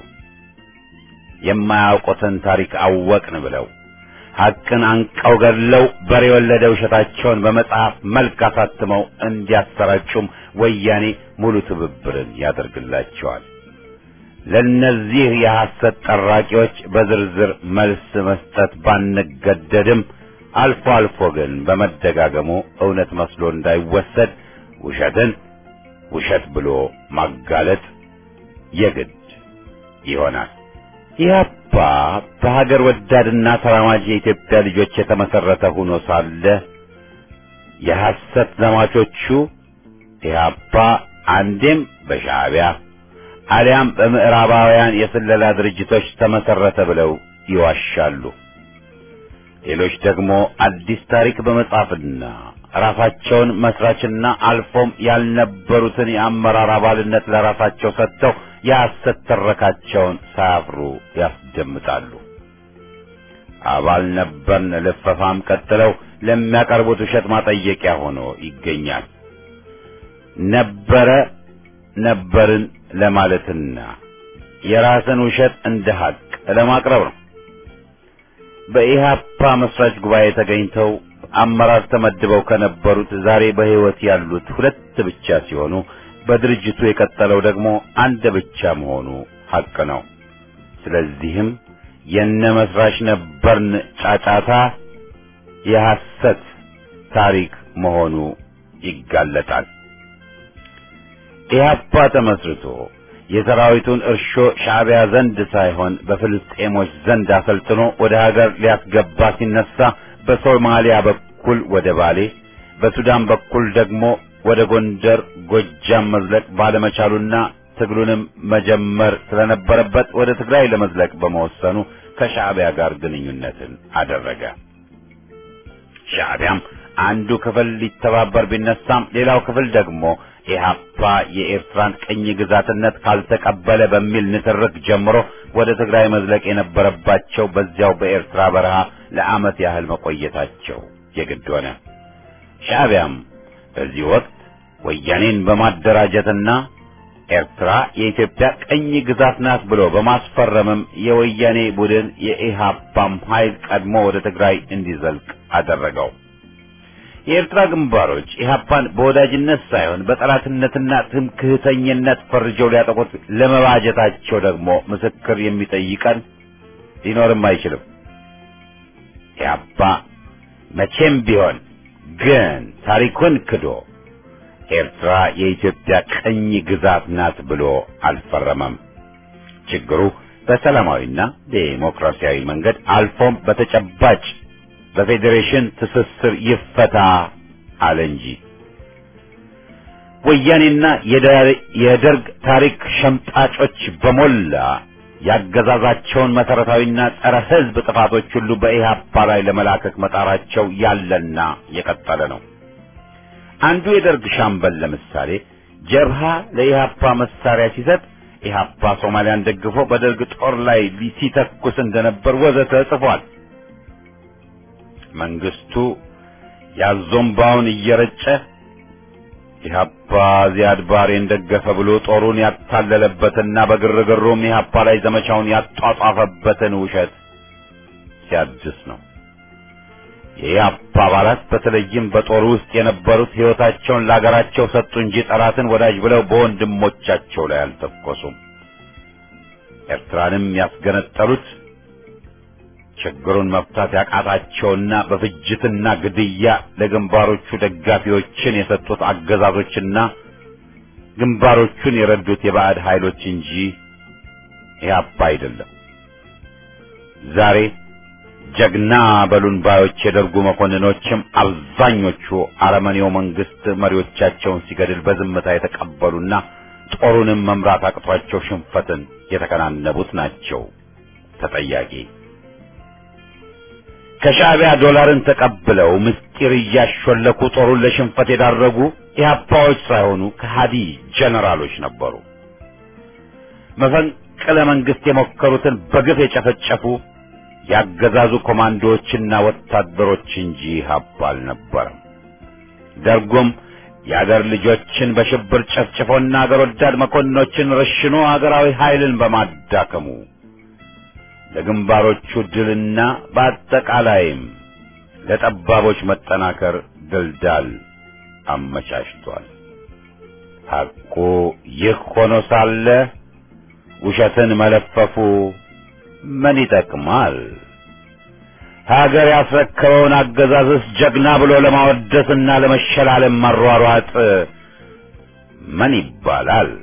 የማያውቁትን ታሪክ አወቅን ብለው ሐቅን አንቀው ገድለው በሬ የወለደ ውሸታቸውን በመጽሐፍ መልክ አሳትመው እንዲያሰራጩም ወያኔ ሙሉ ትብብርን ያደርግላቸዋል። ለነዚህ የሐሰት ጠራቂዎች በዝርዝር መልስ መስጠት ባንገደድም አልፎ አልፎ ግን በመደጋገሙ እውነት መስሎ እንዳይወሰድ ውሸትን ውሸት ብሎ ማጋለጥ የግድ ይሆናል። ኢህአፓ በሀገር ወዳድና ተራማጅ የኢትዮጵያ ልጆች የተመሰረተ ሆኖ ሳለ የሐሰት ዘማቾቹ ኢህአፓ አንዴም በሻዕቢያ አሊያም በምዕራባውያን የስለላ ድርጅቶች ተመሰረተ ብለው ይዋሻሉ። ሌሎች ደግሞ አዲስ ታሪክ በመጻፍና ራሳቸውን መስራችና አልፎም ያልነበሩትን የአመራር አባልነት ለራሳቸው ሰጥተው የሐሰት ትረካቸውን ሳያፍሩ ያስደምጣሉ። አባል ነበርን ልፈፋም ቀጥለው ለሚያቀርቡት ውሸት ማጠየቂያ ሆኖ ይገኛል። ነበረ ነበርን ለማለትና የራስን ውሸት እንደ ሐቅ ለማቅረብ ነው። በኢህአፓ መስራች ጉባኤ ተገኝተው አመራር ተመድበው ከነበሩት ዛሬ በሕይወት ያሉት ሁለት ብቻ ሲሆኑ በድርጅቱ የቀጠለው ደግሞ አንድ ብቻ መሆኑ ሐቅ ነው። ስለዚህም የነ መስራች ነበርን ጫጫታ የሐሰት ታሪክ መሆኑ ይጋለጣል። ኢህአፓ ተመስርቶ የሰራዊቱን እርሾ ሻዕቢያ ዘንድ ሳይሆን በፍልስጤሞች ዘንድ አሰልጥኖ ወደ ሀገር ሊያስገባ ሲነሳ በሶማሊያ በኩል ወደ ባሌ፣ በሱዳን በኩል ደግሞ ወደ ጎንደር፣ ጎጃም መዝለቅ ባለመቻሉና ትግሉንም መጀመር ስለነበረበት ወደ ትግራይ ለመዝለቅ በመወሰኑ ከሻዕቢያ ጋር ግንኙነትን አደረገ። ሻዕቢያም አንዱ ክፍል ሊተባበር ቢነሳም ሌላው ክፍል ደግሞ ኢህአፓ የኤርትራን ቅኝ ግዛትነት ካልተቀበለ በሚል ንትርክ ጀምሮ ወደ ትግራይ መዝለቅ የነበረባቸው በዚያው በኤርትራ በረሃ ለዓመት ያህል መቆየታቸው የግድ ሆነ። ሻዕቢያም በዚህ ወቅት ወያኔን በማደራጀትና ኤርትራ የኢትዮጵያ ቅኝ ግዛት ናት ብሎ በማስፈረምም የወያኔ ቡድን የኢህአፓም ኃይል ቀድሞ ወደ ትግራይ እንዲዘልቅ አደረገው። የኤርትራ ግንባሮች ኢህአፓን በወዳጅነት ሳይሆን በጠላትነትና ትምክህተኝነት ፈርጀው ሊያጠቁት ለመባጀታቸው ደግሞ ምስክር የሚጠይቀን ሊኖርም አይችልም። ኢህአፓ መቼም ቢሆን ግን ታሪኩን ክዶ ኤርትራ የኢትዮጵያ ቅኝ ግዛት ናት ብሎ አልፈረመም። ችግሩ በሰላማዊና ዴሞክራሲያዊ መንገድ አልፎም በተጨባጭ በፌዴሬሽን ትስስር ይፈታ አለ እንጂ ወያኔና የደርግ ታሪክ ሸምጣጮች በሞላ ያገዛዛቸውን መሰረታዊና ጸረ ሕዝብ ጥፋቶች ሁሉ በኢህአፓ ላይ ለመላከክ መጣራቸው ያለና የቀጠለ ነው። አንዱ የደርግ ሻምበል ለምሳሌ ጀብሃ ለኢህአፓ መሳሪያ ሲሰጥ ኢህአፓ ሶማሊያን ደግፎ በደርግ ጦር ላይ ሲተኩስ እንደነበር ወዘተ ጽፏል። መንግስቱ ያዞምባውን እየረጨ ኢህአፓ ዚያድ ባሬን ደገፈ ብሎ ጦሩን ያታለለበትና በግርግሩም ኢህአፓ ላይ ዘመቻውን ያጧጧፈበትን ውሸት ሲያድስ ነው። የኢህአፓ አባላት በተለይም በጦሩ ውስጥ የነበሩት ሕይወታቸውን ለአገራቸው ሰጡ እንጂ ጠላትን ወዳጅ ብለው በወንድሞቻቸው ላይ አልተኮሱም። ኤርትራንም ያስገነጠሉት ችግሩን መፍታት ያቃታቸውና በፍጅትና ግድያ ለግንባሮቹ ደጋፊዎችን የሰጡት አገዛዞችና ግንባሮቹን የረዱት የባዕድ ኃይሎች እንጂ ኢህአፓ አይደለም። ዛሬ ጀግና በሉን ባዮች የደርጉ መኮንኖችም አብዛኞቹ አረመኔው መንግስት መሪዎቻቸውን ሲገድል በዝምታ የተቀበሉና ጦሩንም መምራት አቅቷቸው ሽንፈትን የተከናነቡት ናቸው ተጠያቂ። ከሻዕቢያ ዶላርን ተቀብለው ምስጢር እያሾለኩ ጦሩን ለሽንፈት የዳረጉ ኢህአፓዎች ሳይሆኑ ከሃዲ ጀነራሎች ነበሩ። መፈንቅለ መንግስት የሞከሩትን በግፍ የጨፈጨፉ ያገዛዙ ኮማንዶዎችና ወታደሮች እንጂ ኢህአፓ አልነበረም። ደርጉም የአገር ልጆችን በሽብር ጨፍጭፎና አገር ወዳድ መኮንኖችን ረሽኖ አገራዊ ኃይልን በማዳከሙ ለግንባሮቹ ድልና በአጠቃላይም ለጠባቦች መጠናከር ድልዳል አመቻችቷል። ሐቁ ይህ ሆኖ ሳለ ውሸትን መለፈፉ ምን ይጠቅማል? ሀገር ያስረከበውን አገዛዝስ ጀግና ብሎ ለማወደስና ለመሸላለም መሯሯጥ ምን ይባላል?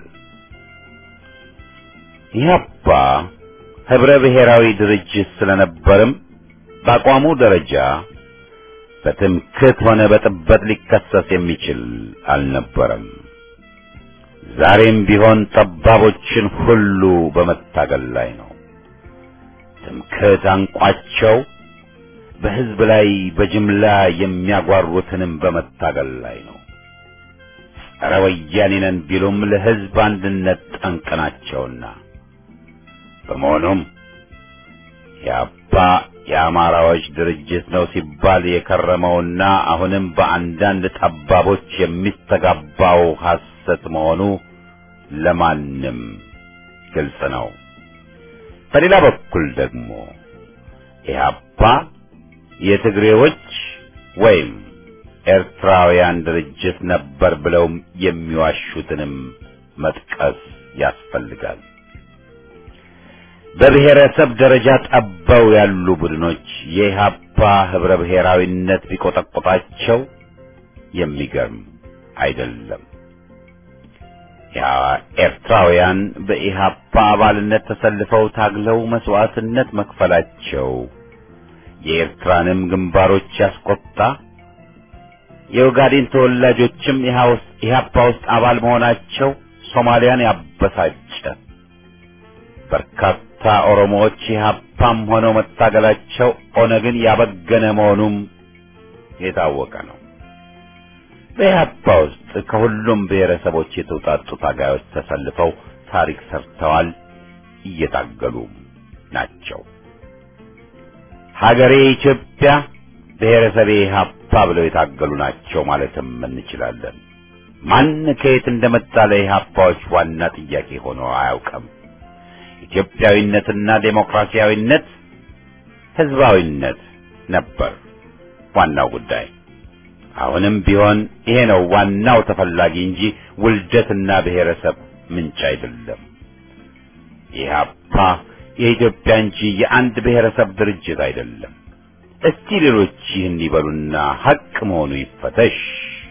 ኢህአፓ ህብረ ብሔራዊ ድርጅት ስለነበርም በአቋሙ ደረጃ በትምክህት ሆነ በጥበት ሊከሰስ የሚችል አልነበረም። ዛሬም ቢሆን ጠባቦችን ሁሉ በመታገል ላይ ነው። ትምክህት አንቋቸው በህዝብ ላይ በጅምላ የሚያጓሩትንም በመታገል ላይ ነው። ጸረ ወያኔ ነን ቢሉም ለህዝብ አንድነት ጠንቅ ናቸውና በመሆኑም የአባ የአማራዎች ድርጅት ነው ሲባል የከረመውና አሁንም በአንዳንድ ጠባቦች የሚስተጋባው ሐሰት መሆኑ ለማንም ግልጽ ነው። በሌላ በኩል ደግሞ ኢህአፓ የትግሬዎች ወይም ኤርትራውያን ድርጅት ነበር ብለው የሚዋሹትንም መጥቀስ ያስፈልጋል። በብሔረሰብ ደረጃ ጠበው ያሉ ቡድኖች የኢህአፓ ህብረ ብሔራዊነት ቢቆጠቆጣቸው የሚገርም አይደለም። ያ ኤርትራውያን በኢህአፓ አባልነት ተሰልፈው ታግለው መስዋዕትነት መክፈላቸው የኤርትራንም ግንባሮች ያስቆጣ፣ የኦጋዴን ተወላጆችም ኢህአፓ ውስጥ አባል መሆናቸው ሶማሊያን ያበሳጨ፣ በርካታ ኦሮሞዎች ኢህአፓም ሆነው መታገላቸው ኦነግን ያበገነ መሆኑም የታወቀ ነው። በኢህአፓ ውስጥ ከሁሉም ብሔረሰቦች የተውጣጡ ታጋዮች ተሰልፈው ታሪክ ሰርተዋል፣ እየታገሉም ናቸው። ሀገሬ ኢትዮጵያ ብሔረሰቤ ኢህአፓ ብለው የታገሉ ናቸው ማለትም እንችላለን። ማን ከየት እንደመጣ ለኢህአፓዎች ዋና ጥያቄ ሆኖ አያውቅም። ኢትዮጵያዊነትና ዴሞክራሲያዊነት፣ ህዝባዊነት ነበር ዋናው ጉዳይ። አሁንም ቢሆን ይሄ ነው ዋናው ተፈላጊ እንጂ ውልደትና ብሔረሰብ ምንጭ አይደለም። ኢህአፓ የኢትዮጵያ እንጂ የአንድ ብሔረሰብ ድርጅት አይደለም። እስቲ ሌሎች ይህን ይበሉና ሐቅ መሆኑ ይፈተሽ።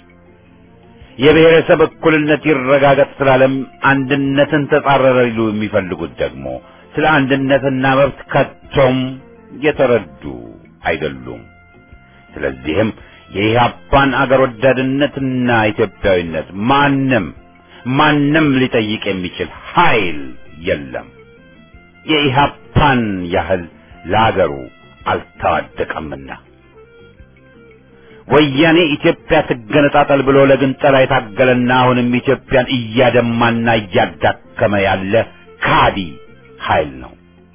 የብሔረሰብ እኩልነት ይረጋገጥ ስላለም አንድነትን ተጻረረ ሊሉ የሚፈልጉት ደግሞ ስለ አንድነትና መብት ከቶም የተረዱ አይደሉም። ስለዚህም የኢህአፓን አገር ወዳድነትና ኢትዮጵያዊነት ማንም ማንም ሊጠይቅ የሚችል ኃይል የለም። የኢህአፓን ያህል ለአገሩ አልተዋደቀምና ወያኔ ኢትዮጵያ ትገነጣጠል ብሎ ለግንጠላ የታገለና አሁንም ኢትዮጵያን እያደማና እያዳከመ ያለ ካዲ ኃይል ነው።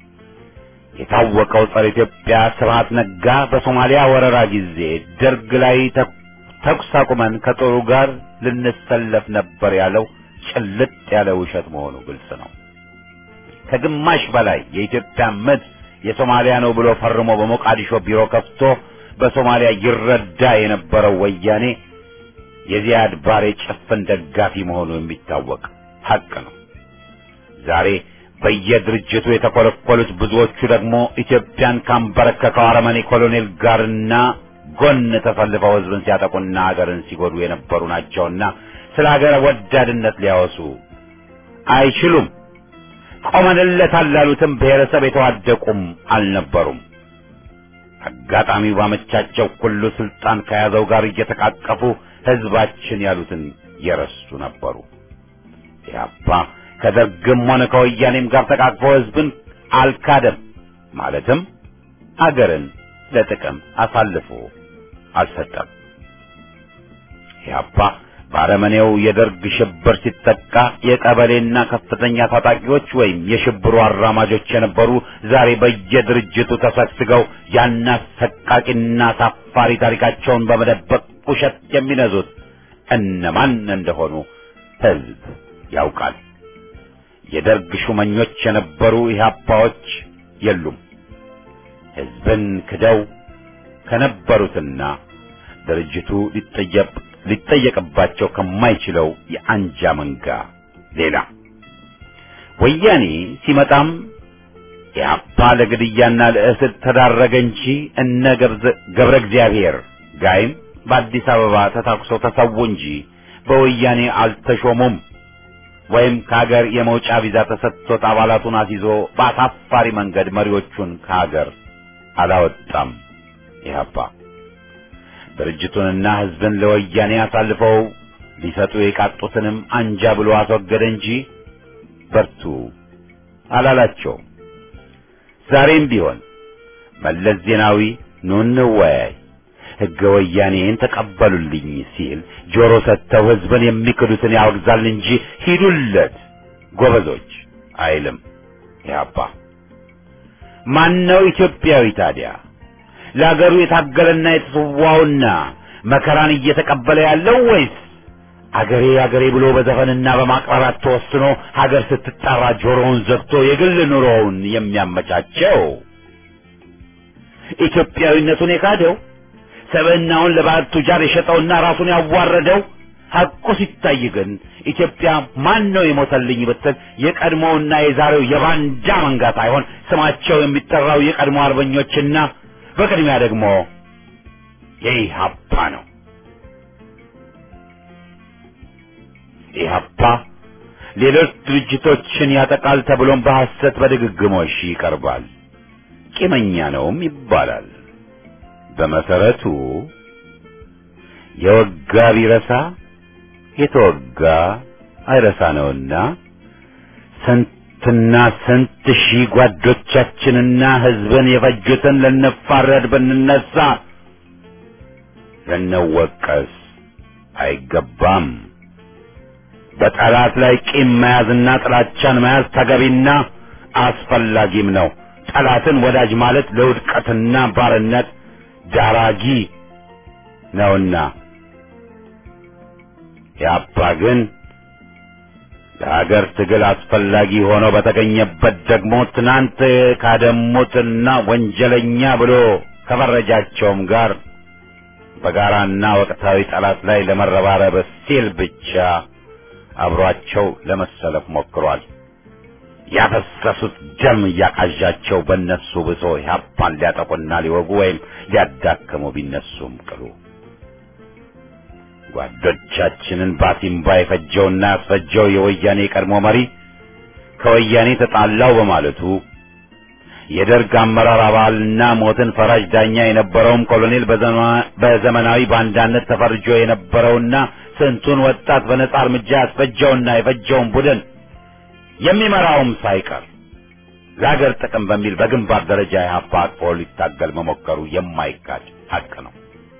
የታወቀው ጸረ ኢትዮጵያ ስብሐት ነጋ በሶማሊያ ወረራ ጊዜ ደርግ ላይ ተኩስ አቁመን ከጦሩ ጋር ልንሰለፍ ነበር ያለው ጭልጥ ያለ ውሸት መሆኑ ግልጽ ነው። ከግማሽ በላይ የኢትዮጵያ ምድር የሶማሊያ ነው ብሎ ፈርሞ በሞቃዲሾ ቢሮ ከፍቶ በሶማሊያ ይረዳ የነበረው ወያኔ የዚያድ ባሬ ጭፍን ደጋፊ መሆኑ የሚታወቅ ሐቅ ነው። ዛሬ በየድርጅቱ የተኮለኮሉት ብዙዎቹ ደግሞ ኢትዮጵያን ካንበረከከው አረመኔ ኮሎኔል ጋርና ጎን ተሰልፈው ሕዝብን ሲያጠቁና አገርን ሲጎዱ የነበሩ ናቸውና ስለ ሀገር ወዳድነት ሊያወሱ አይችሉም። ቆመንለታል ላሉትም ብሔረሰብ የተዋደቁም አልነበሩም። አጋጣሚው ባመቻቸው ሁሉ ስልጣን ከያዘው ጋር እየተቃቀፉ ህዝባችን ያሉትን የረሱ ነበሩ። ኢህአፓ ከደርግም ሆነ ከወያኔም ጋር ተቃቅፎ ህዝብን አልካደም። ማለትም አገርን ለጥቅም አሳልፎ አልሰጠም። ኢህአፓ በአረመኔው የደርግ ሽብር ሲጠቃ የቀበሌና ከፍተኛ ታጣቂዎች ወይም የሽብሩ አራማጆች የነበሩ ዛሬ በየድርጅቱ ተሰግስገው ያን አሰቃቂና አሳፋሪ ታሪካቸውን በመደበቅ ውሸት የሚነዙት እነማን እንደሆኑ ህዝብ ያውቃል። የደርግ ሹመኞች የነበሩ ኢህአፓዎች የሉም። ህዝብን ክደው ከነበሩትና ድርጅቱ ሊጠየቅ ሊጠየቅባቸው ከማይችለው የአንጃ መንጋ ሌላ ወያኔ ሲመጣም ኢህአፓ ለግድያና ለእስር ተዳረገ እንጂ እነ ገብረ እግዚአብሔር ጋይም በአዲስ አበባ ተታኩሰው ተሰዉ እንጂ በወያኔ አልተሾሙም። ወይም ከሀገር የመውጫ ቪዛ ተሰጥቶት አባላቱን አስይዞ በአሳፋሪ መንገድ መሪዎቹን ከሀገር አላወጣም። ኢህአፓ ድርጅቱንና ህዝብን ለወያኔ አሳልፈው ሊሰጡ የቃጡትንም አንጃ ብሎ አስወገደ እንጂ በርቱ አላላቸው። ዛሬም ቢሆን መለስ ዜናዊ ኑ እንወያይ፣ ህገ ወያኔን ተቀበሉልኝ ሲል ጆሮ ሰጥተው ህዝብን የሚክዱትን ያወግዛል እንጂ ሂዱለት ጎበዞች አይልም። ኢህአፓ ማነው ኢትዮጵያዊ ታዲያ? ለአገሩ የታገለና የተሰዋውና መከራን እየተቀበለ ያለው ወይስ አገሬ አገሬ ብሎ በዘፈንና በማቅራራት ተወስኖ ሀገር ስትጠራ ጆሮውን ዘግቶ የግል ኑሮውን የሚያመቻቸው? ኢትዮጵያዊነቱን የካደው ሰብዕናውን ለባዕድ ቱጃር የሸጠውና ራሱን ያዋረደው ሐቁ ሲታይ ግን ኢትዮጵያ ማን ነው የሞተልኝ ብትል የቀድሞውና የዛሬው የባንዳ መንጋ ሳይሆን ስማቸው የሚጠራው የቀድሞ አርበኞችና በቅድሚያ ደግሞ የኢህአፓ ነው። ኢህአፓ ሌሎች ድርጅቶችን ያጠቃል ተብሎም በሐሰት በድግግሞሽ ይቀርባል። ቂመኛ ነውም ይባላል። በመሰረቱ የወጋ ቢረሳ የተወጋ አይረሳ ነውና ስንትና ስንት ሺህ ጓዶቻችንና ህዝብን የፈጁትን ልንፋረድ ብንነሳ ልንወቀስ አይገባም። በጠላት ላይ ቂም መያዝና ጥላቻን መያዝ ተገቢና አስፈላጊም ነው። ጠላትን ወዳጅ ማለት ለውድቀትና ባርነት ዳራጊ ነውና ያባ ግን ለሀገር ትግል አስፈላጊ ሆኖ በተገኘበት ደግሞ ትናንት ካደሙትና ወንጀለኛ ብሎ ከፈረጃቸውም ጋር በጋራና ወቅታዊ ጠላት ላይ ለመረባረብ ሲል ብቻ አብሯቸው ለመሰለፍ ሞክሯል። ያፈሰሱት ደም እያቃዣቸው በእነሱ ብሶ ኢህአፓን ሊያጠቁና ሊወጉ ወይም ሊያዳክሙ ቢነሱም ቅሉ ጓዶቻችንን ባሲምባ የፈጀውና ያስፈጀው የወያኔ ቀድሞ መሪ ከወያኔ ተጣላው በማለቱ የደርግ አመራር አባልና ሞትን ፈራጅ ዳኛ የነበረውም ኮሎኔል በዘመናዊ ባንዳነት ተፈርጆ የነበረውና ስንቱን ወጣት በነጻ እርምጃ ያስፈጀውና የፈጀውን ቡድን የሚመራውም ሳይቀር ለሀገር ጥቅም በሚል በግንባር ደረጃ ኢህአፓ አቅፎ ሊታገል መሞከሩ የማይካድ ሀቅ ነው።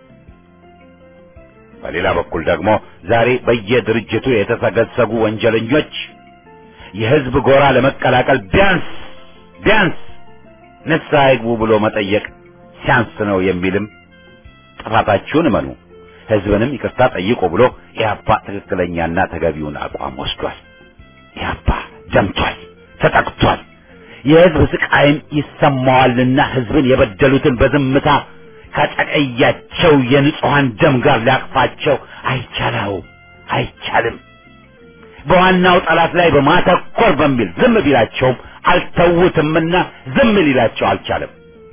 በሌላ በኩል ደግሞ ዛሬ በየድርጅቱ የተሰገሰጉ ወንጀለኞች የህዝብ ጎራ ለመቀላቀል ቢያንስ ቢያንስ ንስሐ ይግቡ ብሎ መጠየቅ ሲያንስ ነው የሚልም ጥፋታችሁን እመኑ፣ ህዝብንም ይቅርታ ጠይቁ ብሎ ኢህአፓ ትክክለኛና ተገቢውን አቋም ወስዷል። ኢህአፓ ደምቷል፣ ተጠቅቷል። የህዝብ ስቃይም ይሰማዋልና ህዝብን የበደሉትን በዝምታ ከጨቀያቸው የንጹሐን ደም ጋር ሊያቅፋቸው አይቻለው አይቻልም። በዋናው ጠላት ላይ በማተኮር በሚል ዝም ቢላቸውም አልተውትምና ዝም ሊላቸው አልቻለም።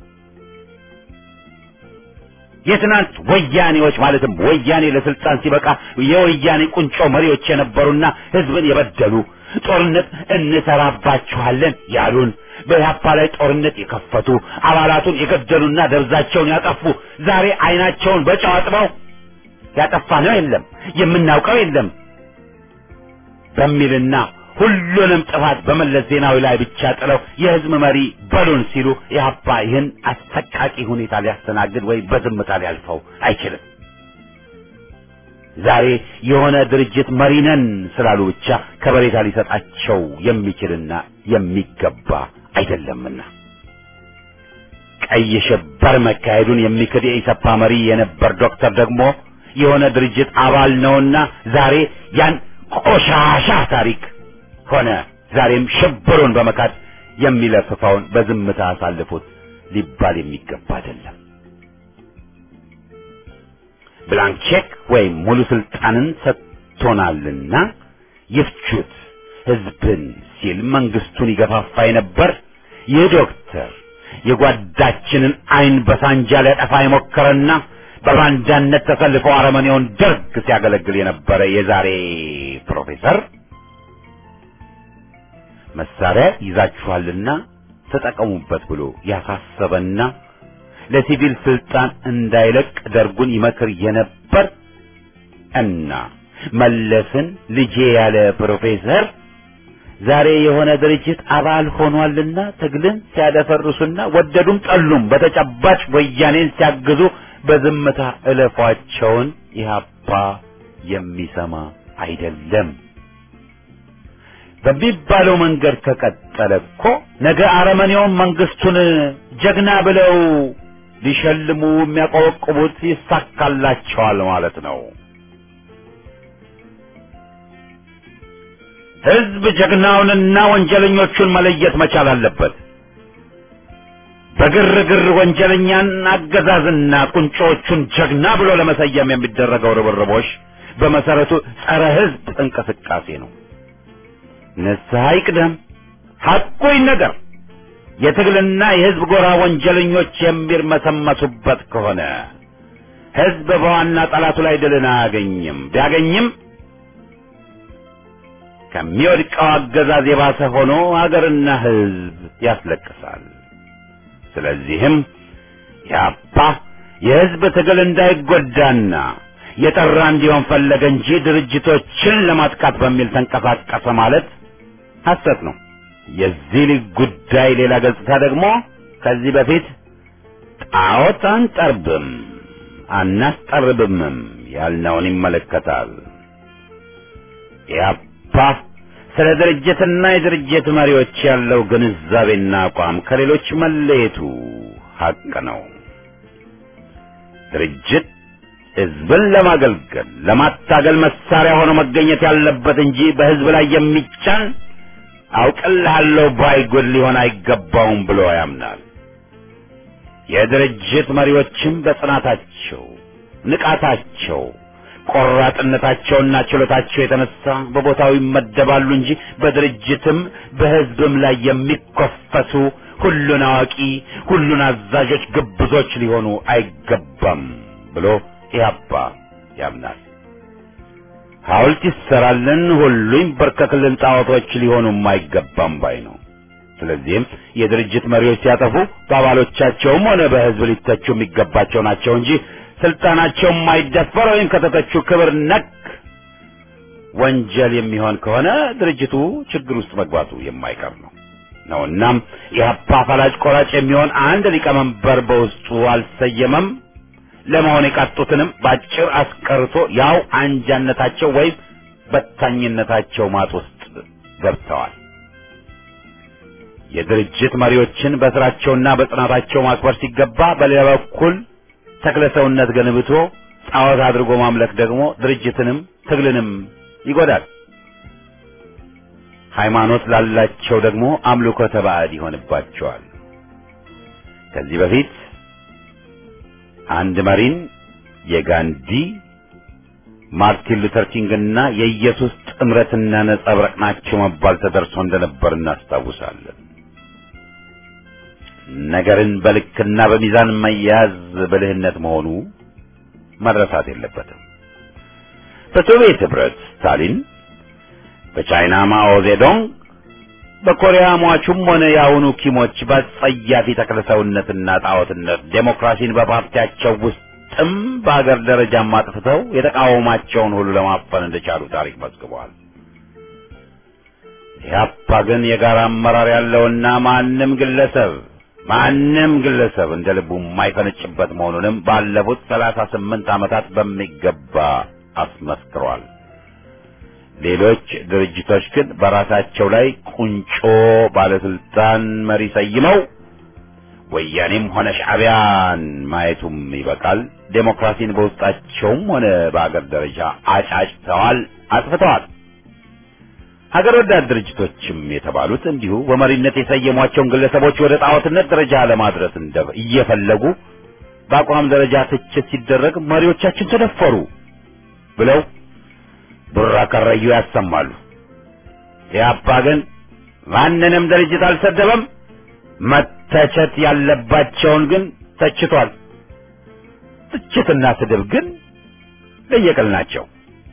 የትናንት ወያኔዎች ማለትም ወያኔ ለስልጣን ሲበቃ የወያኔ ቁንጮ መሪዎች የነበሩና ህዝብን የበደሉ ጦርነት እንሰራባችኋለን ያሉን በኢህአፓ ላይ ጦርነት የከፈቱ አባላቱን የገደሉና ደብዛቸውን ያጠፉ ዛሬ አይናቸውን በጨው አጥበው ያጠፋነው የለም የምናውቀው የለም በሚልና ሁሉንም ጥፋት በመለስ ዜናዊ ላይ ብቻ ጥለው የህዝብ መሪ በሉን ሲሉ ኢህአፓ ይህን አሰቃቂ ሁኔታ ሊያስተናግድ ወይም በዝምታ ሊያልፈው አይችልም። ዛሬ የሆነ ድርጅት መሪ ነን ስላሉ ብቻ ከበሬታ ሊሰጣቸው የሚችልና የሚገባ አይደለምና ቀይ ሽብር መካሄዱን የሚክድ የኢሰፓ መሪ የነበር ዶክተር ደግሞ የሆነ ድርጅት አባል ነውና ዛሬ ያን ቆሻሻ ታሪክ ሆነ ዛሬም ሽብሩን በመካድ የሚለፍፈውን በዝምታ አሳልፉት ሊባል የሚገባ አይደለም። ብላንክ ቼክ ወይም ሙሉ ስልጣንን ሰጥቶናልና ይፍቹት ህዝብን ሲል መንግስቱን ይገፋፋ የነበር ይህ ዶክተር የጓዳችንን አይን በሳንጃ ሊያጠፋ የሞከረና በባንዳነት ተሰልፎ አረመኔውን ደርግ ሲያገለግል የነበረ የዛሬ ፕሮፌሰር መሳሪያ ይዛችኋልና ተጠቀሙበት ብሎ ያሳሰበና ለሲቪል ስልጣን እንዳይለቅ ደርጉን ይመክር የነበር እና መለስን ልጄ ያለ ፕሮፌሰር ዛሬ የሆነ ድርጅት አባል ሆኗልና ትግልን ሲያደፈርሱና ወደዱም ጠሉም በተጨባጭ ወያኔን ሲያግዙ በዝምታ እለፏቸውን ኢህአፓ የሚሰማ አይደለም። በሚባለው መንገድ ከቀጠለ እኮ ነገ አረመኔውን መንግስቱን ጀግና ብለው ሊሸልሙ የሚያቆበቁቡት ይሳካላቸዋል ማለት ነው። ህዝብ ጀግናውንና ወንጀለኞቹን መለየት መቻል አለበት። በግርግር ወንጀለኛን አገዛዝና ቁንጮዎቹን ጀግና ብሎ ለመሰየም የሚደረገው ርብርቦች በመሰረቱ ጸረ ህዝብ እንቅስቃሴ ነው። ንስሐ ይቅደም፣ ሐቁ ይነገር። የትግልና የህዝብ ጎራ ወንጀለኞች የሚርመሰመሱበት ከሆነ ህዝብ በዋና ጠላቱ ላይ ድልን አያገኝም። ቢያገኝም ከሚወድቀው አገዛዝ የባሰ ሆኖ አገርና ህዝብ ያስለቅሳል። ስለዚህም ያፓ የህዝብ ትግል እንዳይጎዳና የጠራ እንዲሆን ፈለገ እንጂ ድርጅቶችን ለማጥቃት በሚል ተንቀሳቀሰ ማለት ሐሰት ነው። የዚህ ልጅ ጉዳይ ሌላ ገጽታ ደግሞ ከዚህ በፊት ጣዖት አንጠርብም አናስጠርብምም ያልነውን ይመለከታል። ያፓ ስለ ድርጅትና የድርጅት መሪዎች ያለው ግንዛቤና አቋም ከሌሎች መለየቱ ሐቅ ነው። ድርጅት ህዝብን ለማገልገል ለማታገል መሳሪያ ሆኖ መገኘት ያለበት እንጂ በህዝብ ላይ የሚጫን አውቅልሃለሁ ባይ ጉድ ሊሆን አይገባውም ብሎ ያምናል። የድርጅት መሪዎችም በጽናታቸው፣ ንቃታቸው፣ ቆራጥነታቸውና ችሎታቸው የተነሳ በቦታው ይመደባሉ እንጂ በድርጅትም በህዝብም ላይ የሚኮፈሱ ሁሉን አዋቂ፣ ሁሉን አዛዦች ግብዞች ሊሆኑ አይገባም ብሎ ኢህአፓ ያምናል። ሐውልት ይሰራልን፣ ሁሉ ይንበርከክልን፣ ጣዖቶች ሊሆኑም አይገባም ባይ ነው። ስለዚህም የድርጅት መሪዎች ሲያጠፉ በአባሎቻቸውም ሆነ በህዝብ ሊተቹ የሚገባቸው ናቸው እንጂ ስልጣናቸው የማይደፈር ወይም ከተተቹ ክብር ነክ ወንጀል የሚሆን ከሆነ ድርጅቱ ችግር ውስጥ መግባቱ የማይቀር ነው ነው እናም ኢህአፓ ፈላጭ ቆራጭ የሚሆን አንድ ሊቀመንበር በውስጡ አልሰየመም። ለመሆን የቃጡትንም ባጭር አስቀርቶ ያው አንጃነታቸው ወይም በታኝነታቸው ማጥ ውስጥ ገብተዋል። የድርጅት መሪዎችን በስራቸውና በጽናታቸው ማክበር ሲገባ፣ በሌላ በኩል ተክለ ሰውነት ገንብቶ ጣዖት አድርጎ ማምለክ ደግሞ ድርጅትንም ትግልንም ይጎዳል። ሃይማኖት ላላቸው ደግሞ አምልኮተ ባዕድ ይሆንባቸዋል። ከዚህ በፊት አንድ መሪን የጋንዲ ማርቲን ሉተር ኪንግና የኢየሱስ ጥምረትና ነጸብራቅ ናቸው መባል ተደርሶ እንደነበር እናስታውሳለን። ነገርን በልክና በሚዛን መያዝ ብልህነት መሆኑ መረሳት የለበትም። በሶቪየት ህብረት ስታሊን በቻይና ማኦ ዜዶንግ በኮሪያ ሟቹም ሆነ የአሁኑ ኪሞች በጸያፊ ተክለሰውነትና ጣዖትነት ዴሞክራሲን በፓርቲያቸው ውስጥም በአገር ደረጃም አጥፍተው የተቃወማቸውን ሁሉ ለማፈን እንደቻሉ ታሪክ መዝግበዋል። ኢህአፓ ግን የጋራ አመራር ያለውና ማንም ግለሰብ ማንም ግለሰብ እንደ ልቡ የማይፈነጭበት መሆኑንም ባለፉት ሰላሳ ስምንት ዓመታት በሚገባ አስመስክሯል። ሌሎች ድርጅቶች ግን በራሳቸው ላይ ቁንጮ ባለስልጣን መሪ ሰይመው ወያኔም ሆነ ሻዕቢያን ማየቱም ይበቃል። ዴሞክራሲን በውስጣቸውም ሆነ በአገር ደረጃ አጫጭተዋል፣ አጥፍተዋል። ሀገር ወዳድ ድርጅቶችም የተባሉት እንዲሁ በመሪነት የሰየሟቸውን ግለሰቦች ወደ ጣዖትነት ደረጃ ለማድረስ እንደ እየፈለጉ በአቋም ደረጃ ትችት ሲደረግ መሪዎቻችን ተደፈሩ ብለው ቡራ ከረዩ ያሰማሉ። ኢህአፓ ግን ማንንም ድርጅት አልሰደበም። መተቸት ያለባቸውን ግን ተችቷል። ትችትና ስድብ ግን ለየቅል ናቸው።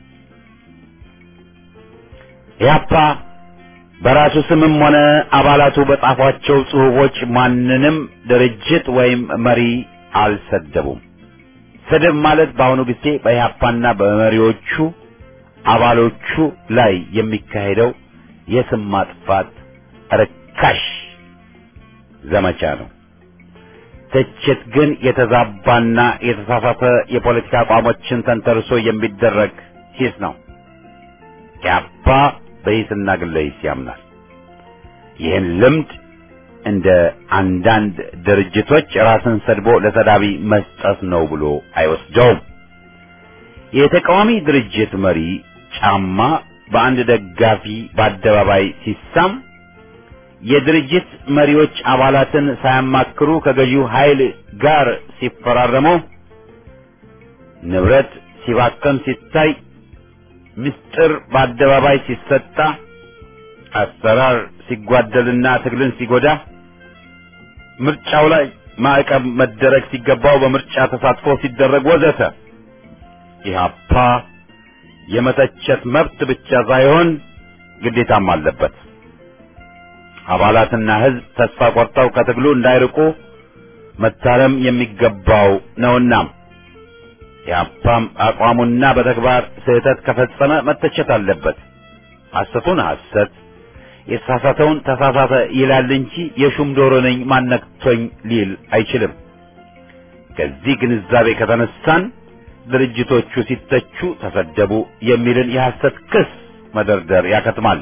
ኢህአፓ በራሱ ስምም ሆነ አባላቱ በጻፏቸው ጽሑፎች ማንንም ድርጅት ወይም መሪ አልሰደቡም። ስድብ ማለት በአሁኑ ጊዜ በኢህአፓና በመሪዎቹ አባሎቹ ላይ የሚካሄደው የስም ማጥፋት ርካሽ ዘመቻ ነው። ትችት ግን የተዛባና የተሳሳተ የፖለቲካ አቋሞችን ተንተርሶ የሚደረግ ሂስ ነው። ኢህአፓ በሂስና ግለ ሂስ ያምናል። ይህን ልምድ እንደ አንዳንድ ድርጅቶች ራስን ሰድቦ ለሰዳቢ መስጠት ነው ብሎ አይወስደውም። የተቃዋሚ ድርጅት መሪ ጫማ በአንድ ደጋፊ በአደባባይ ሲሳም የድርጅት መሪዎች አባላትን ሳያማክሩ ከገዢው ኃይል ጋር ሲፈራረሙ፣ ንብረት ሲባከን ሲታይ፣ ምስጢር በአደባባይ ሲሰጣ፣ አሰራር ሲጓደልና ትግልን ሲጎዳ፣ ምርጫው ላይ ማዕቀብ መደረግ ሲገባው በምርጫ ተሳትፎ ሲደረግ ወዘተ ኢህአፓ የመተቸት መብት ብቻ ሳይሆን ግዴታም አለበት። አባላትና ሕዝብ ተስፋ ቆርጠው ከትግሉ እንዳይርቁ መታረም የሚገባው ነውና ኢህአፓም አቋሙና በተግባር ስህተት ከፈጸመ መተቸት አለበት። ሐሰቱን ሐሰት የተሳሳተውን ተሳሳተ ይላል እንጂ የሹም ዶሮ ነኝ ማነክቶኝ ሊል አይችልም። ከዚህ ግንዛቤ ከተነሳን ድርጅቶቹ ሲተቹ ተሰደቡ የሚልን የሐሰት ክስ መደርደር ያከትማል።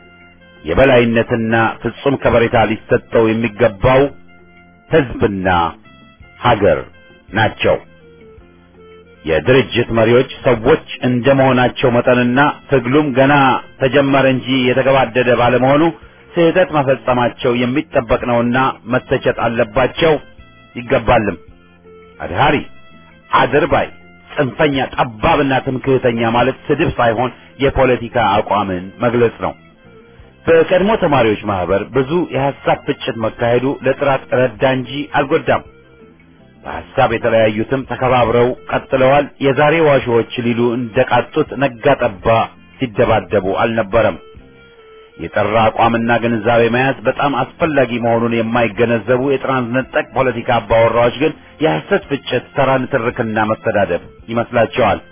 የበላይነትና ፍጹም ከበሬታ ሊሰጠው የሚገባው ሕዝብና ሀገር ናቸው። የድርጅት መሪዎች ሰዎች እንደመሆናቸው መጠንና ትግሉም ገና ተጀመረ እንጂ የተገባደደ ባለመሆኑ ስህተት መፈጸማቸው የሚጠበቅ ነውና መተቸት አለባቸው ይገባልም። አድሃሪ፣ አድርባይ፣ ጽንፈኛ፣ ጠባብና ትምክህተኛ ማለት ስድብ ሳይሆን የፖለቲካ አቋምን መግለጽ ነው። በቀድሞ ተማሪዎች ማህበር ብዙ የሐሳብ ፍጭት መካሄዱ ለጥራት ረዳ እንጂ አልጎዳም። በሐሳብ የተለያዩትም ተከባብረው ቀጥለዋል። የዛሬ ዋሾዎች ሊሉ እንደቃጡት ነጋ ጠባ ሲደባደቡ አልነበረም። የጠራ አቋምና ግንዛቤ መያዝ በጣም አስፈላጊ መሆኑን የማይገነዘቡ የትራንስነጠቅ ፖለቲካ አባወራዎች ግን የሐሰት ፍጭት፣ ተራ ንትርክና መስተዳደብ ይመስላቸዋል።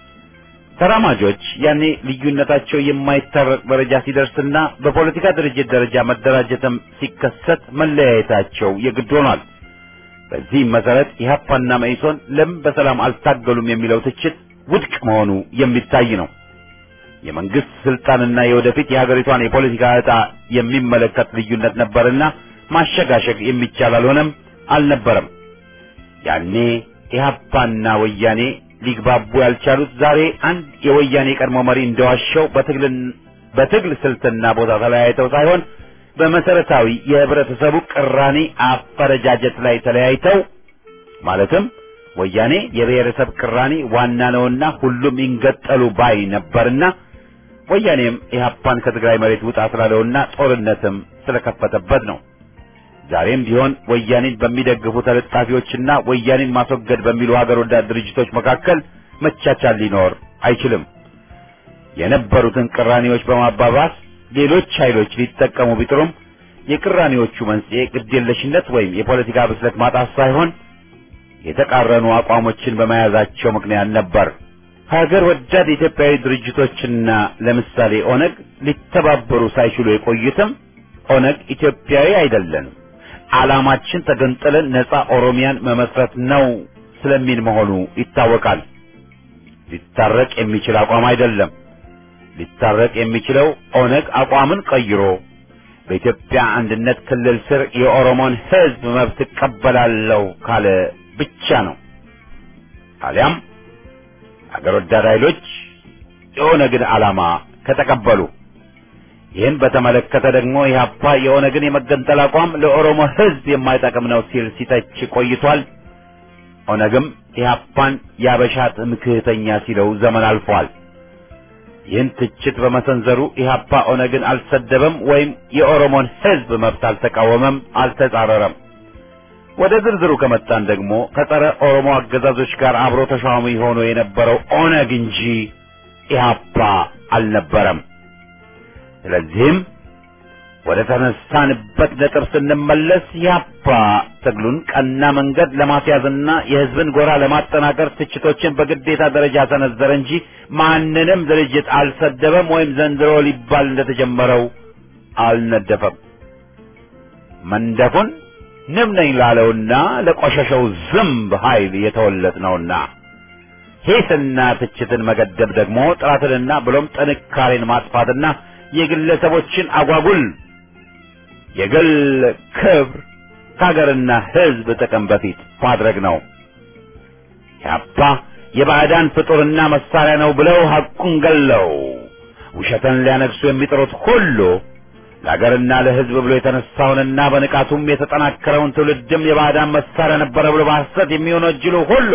ተራማጆች ያኔ ልዩነታቸው የማይታረቅ ደረጃ ሲደርስና በፖለቲካ ድርጅት ደረጃ መደራጀትም ሲከሰት መለያየታቸው የግድ ሆኗል። በዚህም መሰረት ኢህአፓና መኢሶን ለምን በሰላም አልታገሉም የሚለው ትችት ውድቅ መሆኑ የሚታይ ነው። የመንግስት ስልጣንና የወደፊት የሀገሪቷን የፖለቲካ ዕጣ የሚመለከት ልዩነት ነበርና ማሸጋሸግ የሚቻል አልሆነም አልነበረም። ያኔ ኢህአፓና ወያኔ ሊግባቡ ያልቻሉት ዛሬ አንድ የወያኔ ቀድሞ መሪ እንደዋሸው በትግል በትግል ስልትና ቦታ ተለያይተው ሳይሆን በመሰረታዊ የህብረተሰቡ ቅራኔ አፈረጃጀት ላይ ተለያይተው ማለትም ወያኔ የብሔረሰብ ቅራኔ ዋና ነውና ሁሉም ይንገጠሉ ባይ ነበርና ወያኔም ኢህአፓን ከትግራይ መሬት ውጣ ስላለውና ጦርነትም ስለከፈተበት ነው። ዛሬም ቢሆን ወያኔን በሚደግፉ ተለጣፊዎችና ወያኔን ማስወገድ በሚሉ ሀገር ወዳድ ድርጅቶች መካከል መቻቻል ሊኖር አይችልም። የነበሩትን ቅራኔዎች በማባባስ ሌሎች ኃይሎች ሊጠቀሙ ቢጥሩም የቅራኔዎቹ መንስኤ ግዴለሽነት ወይም የፖለቲካ ብስለት ማጣት ሳይሆን የተቃረኑ አቋሞችን በመያዛቸው ምክንያት ነበር። ሀገር ወዳድ ኢትዮጵያዊ ድርጅቶችና ለምሳሌ ኦነግ ሊተባበሩ ሳይችሉ የቆዩትም ኦነግ ኢትዮጵያዊ አይደለንም፣ ዓላማችን ተገንጥለን ነጻ ኦሮሚያን መመስረት ነው ስለሚል መሆኑ ይታወቃል። ሊታረቅ የሚችል አቋም አይደለም። ሊታረቅ የሚችለው ኦነግ አቋምን ቀይሮ በኢትዮጵያ አንድነት ክልል ስር የኦሮሞን ሕዝብ መብት እቀበላለሁ ካለ ብቻ ነው። አሊያም አገር ወዳድ ኃይሎች የኦነግን ዓላማ ከተቀበሉ። ይህን በተመለከተ ደግሞ ኢህአፓ የኦነግን የመገንጠል አቋም ለኦሮሞ ሕዝብ የማይጠቅም ነው ሲል ሲተች ቆይቷል። ኦነግም ኢህአፓን ያበሻ ትምክህተኛ ሲለው ዘመን አልፏል። ይህን ትችት በመሰንዘሩ ኢህአፓ ኦነግን አልሰደበም ወይም የኦሮሞን ሕዝብ መብት አልተቃወመም፣ አልተጻረረም። ወደ ዝርዝሩ ከመጣን ደግሞ ከጸረ ኦሮሞ አገዛዞች ጋር አብሮ ተሿሚ ሆኖ የነበረው ኦነግ እንጂ ኢህአፓ አልነበረም። ስለዚህም ወደ ተነሳንበት ነጥብ ስንመለስ ኢህአፓ ትግሉን ቀና መንገድ ለማስያዝና የህዝብን ጎራ ለማጠናከር ትችቶችን በግዴታ ደረጃ ሰነዘረ እንጂ ማንንም ድርጅት አልሰደበም ወይም ዘንድሮ ሊባል እንደተጀመረው አልነደፈም። መንደፉን ንብ ነኝ ላለውና ለቆሸሸው ዝምብ ኃይል የተወለድ ነውና ሂስና ትችትን መገደብ ደግሞ ጥራትንና ብሎም ጥንካሬን ማጥፋትና የግለሰቦችን አጓጉል የግል ክብር ከሀገርና ህዝብ ጥቅም በፊት ማድረግ ነው። ያባ የባዕዳን ፍጡርና መሳሪያ ነው ብለው ሐቁን ገለው ውሸትን ሊያነግሱ የሚጥሩት ሁሉ ለሀገርና ለህዝብ ብሎ የተነሳውንና በንቃቱም የተጠናከረውን ትውልድም የባዕዳን መሳሪያ ነበረ ብሎ በሐሰት የሚወነጅሉ ሁሉ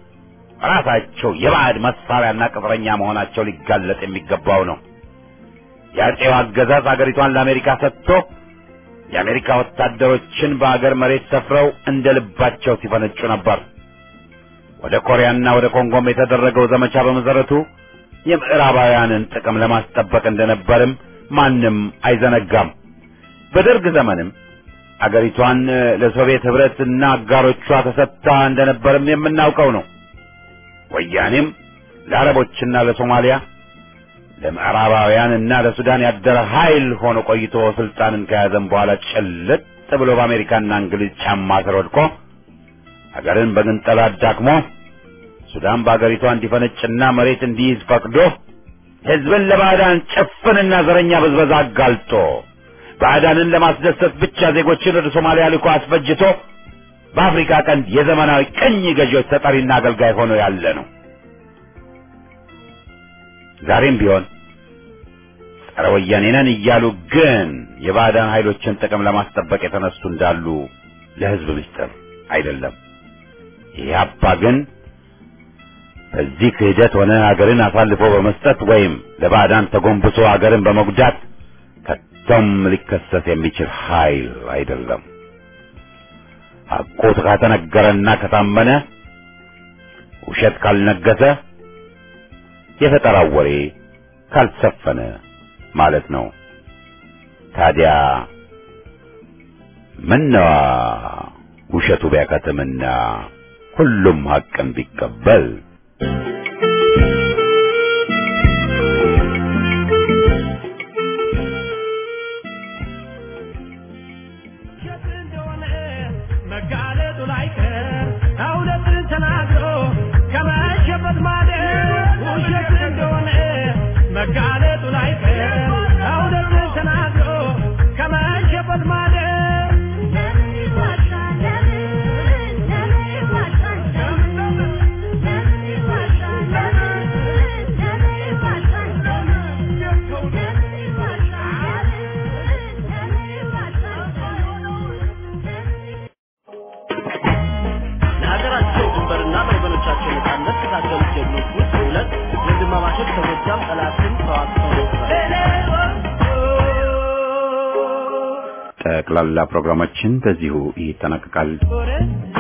ራሳቸው የባዕድ መሳሪያና ቅጥረኛ መሆናቸው ሊጋለጥ የሚገባው ነው። የአጼው አገዛዝ አገሪቷን ለአሜሪካ ሰጥቶ የአሜሪካ ወታደሮችን በአገር መሬት ሰፍረው እንደ ልባቸው ሲፈነጩ ነበር። ወደ ኮሪያና ወደ ኮንጎም የተደረገው ዘመቻ በመሰረቱ የምዕራባውያንን ጥቅም ለማስጠበቅ እንደነበርም ማንም አይዘነጋም። በደርግ ዘመንም አገሪቷን ለሶቪየት ህብረትና አጋሮቿ ተሰጥታ እንደነበርም የምናውቀው ነው። ወያኔም ለአረቦችና ለሶማሊያ ለምዕራባውያን እና ለሱዳን ያደረ ኃይል ሆኖ ቆይቶ ስልጣንን ከያዘም በኋላ ጭልጥ ብሎ በአሜሪካና እንግሊዝ ጫማ ስር ወድቆ አገርን በግንጠላ አዳክሞ ሱዳን በአገሪቷ እንዲፈነጭና መሬት እንዲይዝ ፈቅዶ ህዝብን ለባዕዳን ጭፍንና ዘረኛ ብዝበዛ አጋልጦ ባዕዳንን ለማስደሰት ብቻ ዜጎችን ወደ ሶማሊያ ልኮ አስፈጅቶ በአፍሪካ ቀንድ የዘመናዊ ቅኝ ገዢዎች ተጠሪና አገልጋይ ሆኖ ያለ ነው። ዛሬም ቢሆን ጸረ ወያኔ ነን እያሉ ግን የባዕዳን ኃይሎችን ጥቅም ለማስጠበቅ የተነሱ እንዳሉ ለህዝብ ምስጢር አይደለም። ኢህአፓ ግን በዚህ ክህደት ሆነ ሀገርን አሳልፎ በመስጠት ወይም ለባዕዳን ተጎንብሶ ሀገርን በመጉዳት ከቶም ሊከሰስ የሚችል ኃይል አይደለም። ሐቁ ከተነገረና ከታመነ ውሸት ካልነገሰ የፈጠራው ወሬ ካልሰፈነ ማለት ነው። ታዲያ ምነዋ ውሸቱ ቢያከትምና ሁሉም ሐቅን ቢቀበል ውሸት እንደሆነ መጋለጡ ላይቀር እውነትን ተናግሮ ከመሸበት ማደር ውሸት እንደሆነ መጋለጡ ላይቀር እውነትን ተናግሮ ከመሸበት ማደር ለምን ይዋሻል? ለምን ለምን ይዋሻል? ለምን ለምን ይዋሻል? ለምን ለምን ይዋሻል? ለምን ለምን ይዋሻል? ለምን ይዋሻል? ለሀገራቸው ድንበርና ለወገኖቻቸው ነጻነት ከታገሉት ጀግኖች ውስጥ ሁለት ወንድማማቾች ከጎጃም ጠላትን ተዋግተው ነበር። ጠቅላላ ፕሮግራማችን በዚሁ ይጠናቀቃል። ore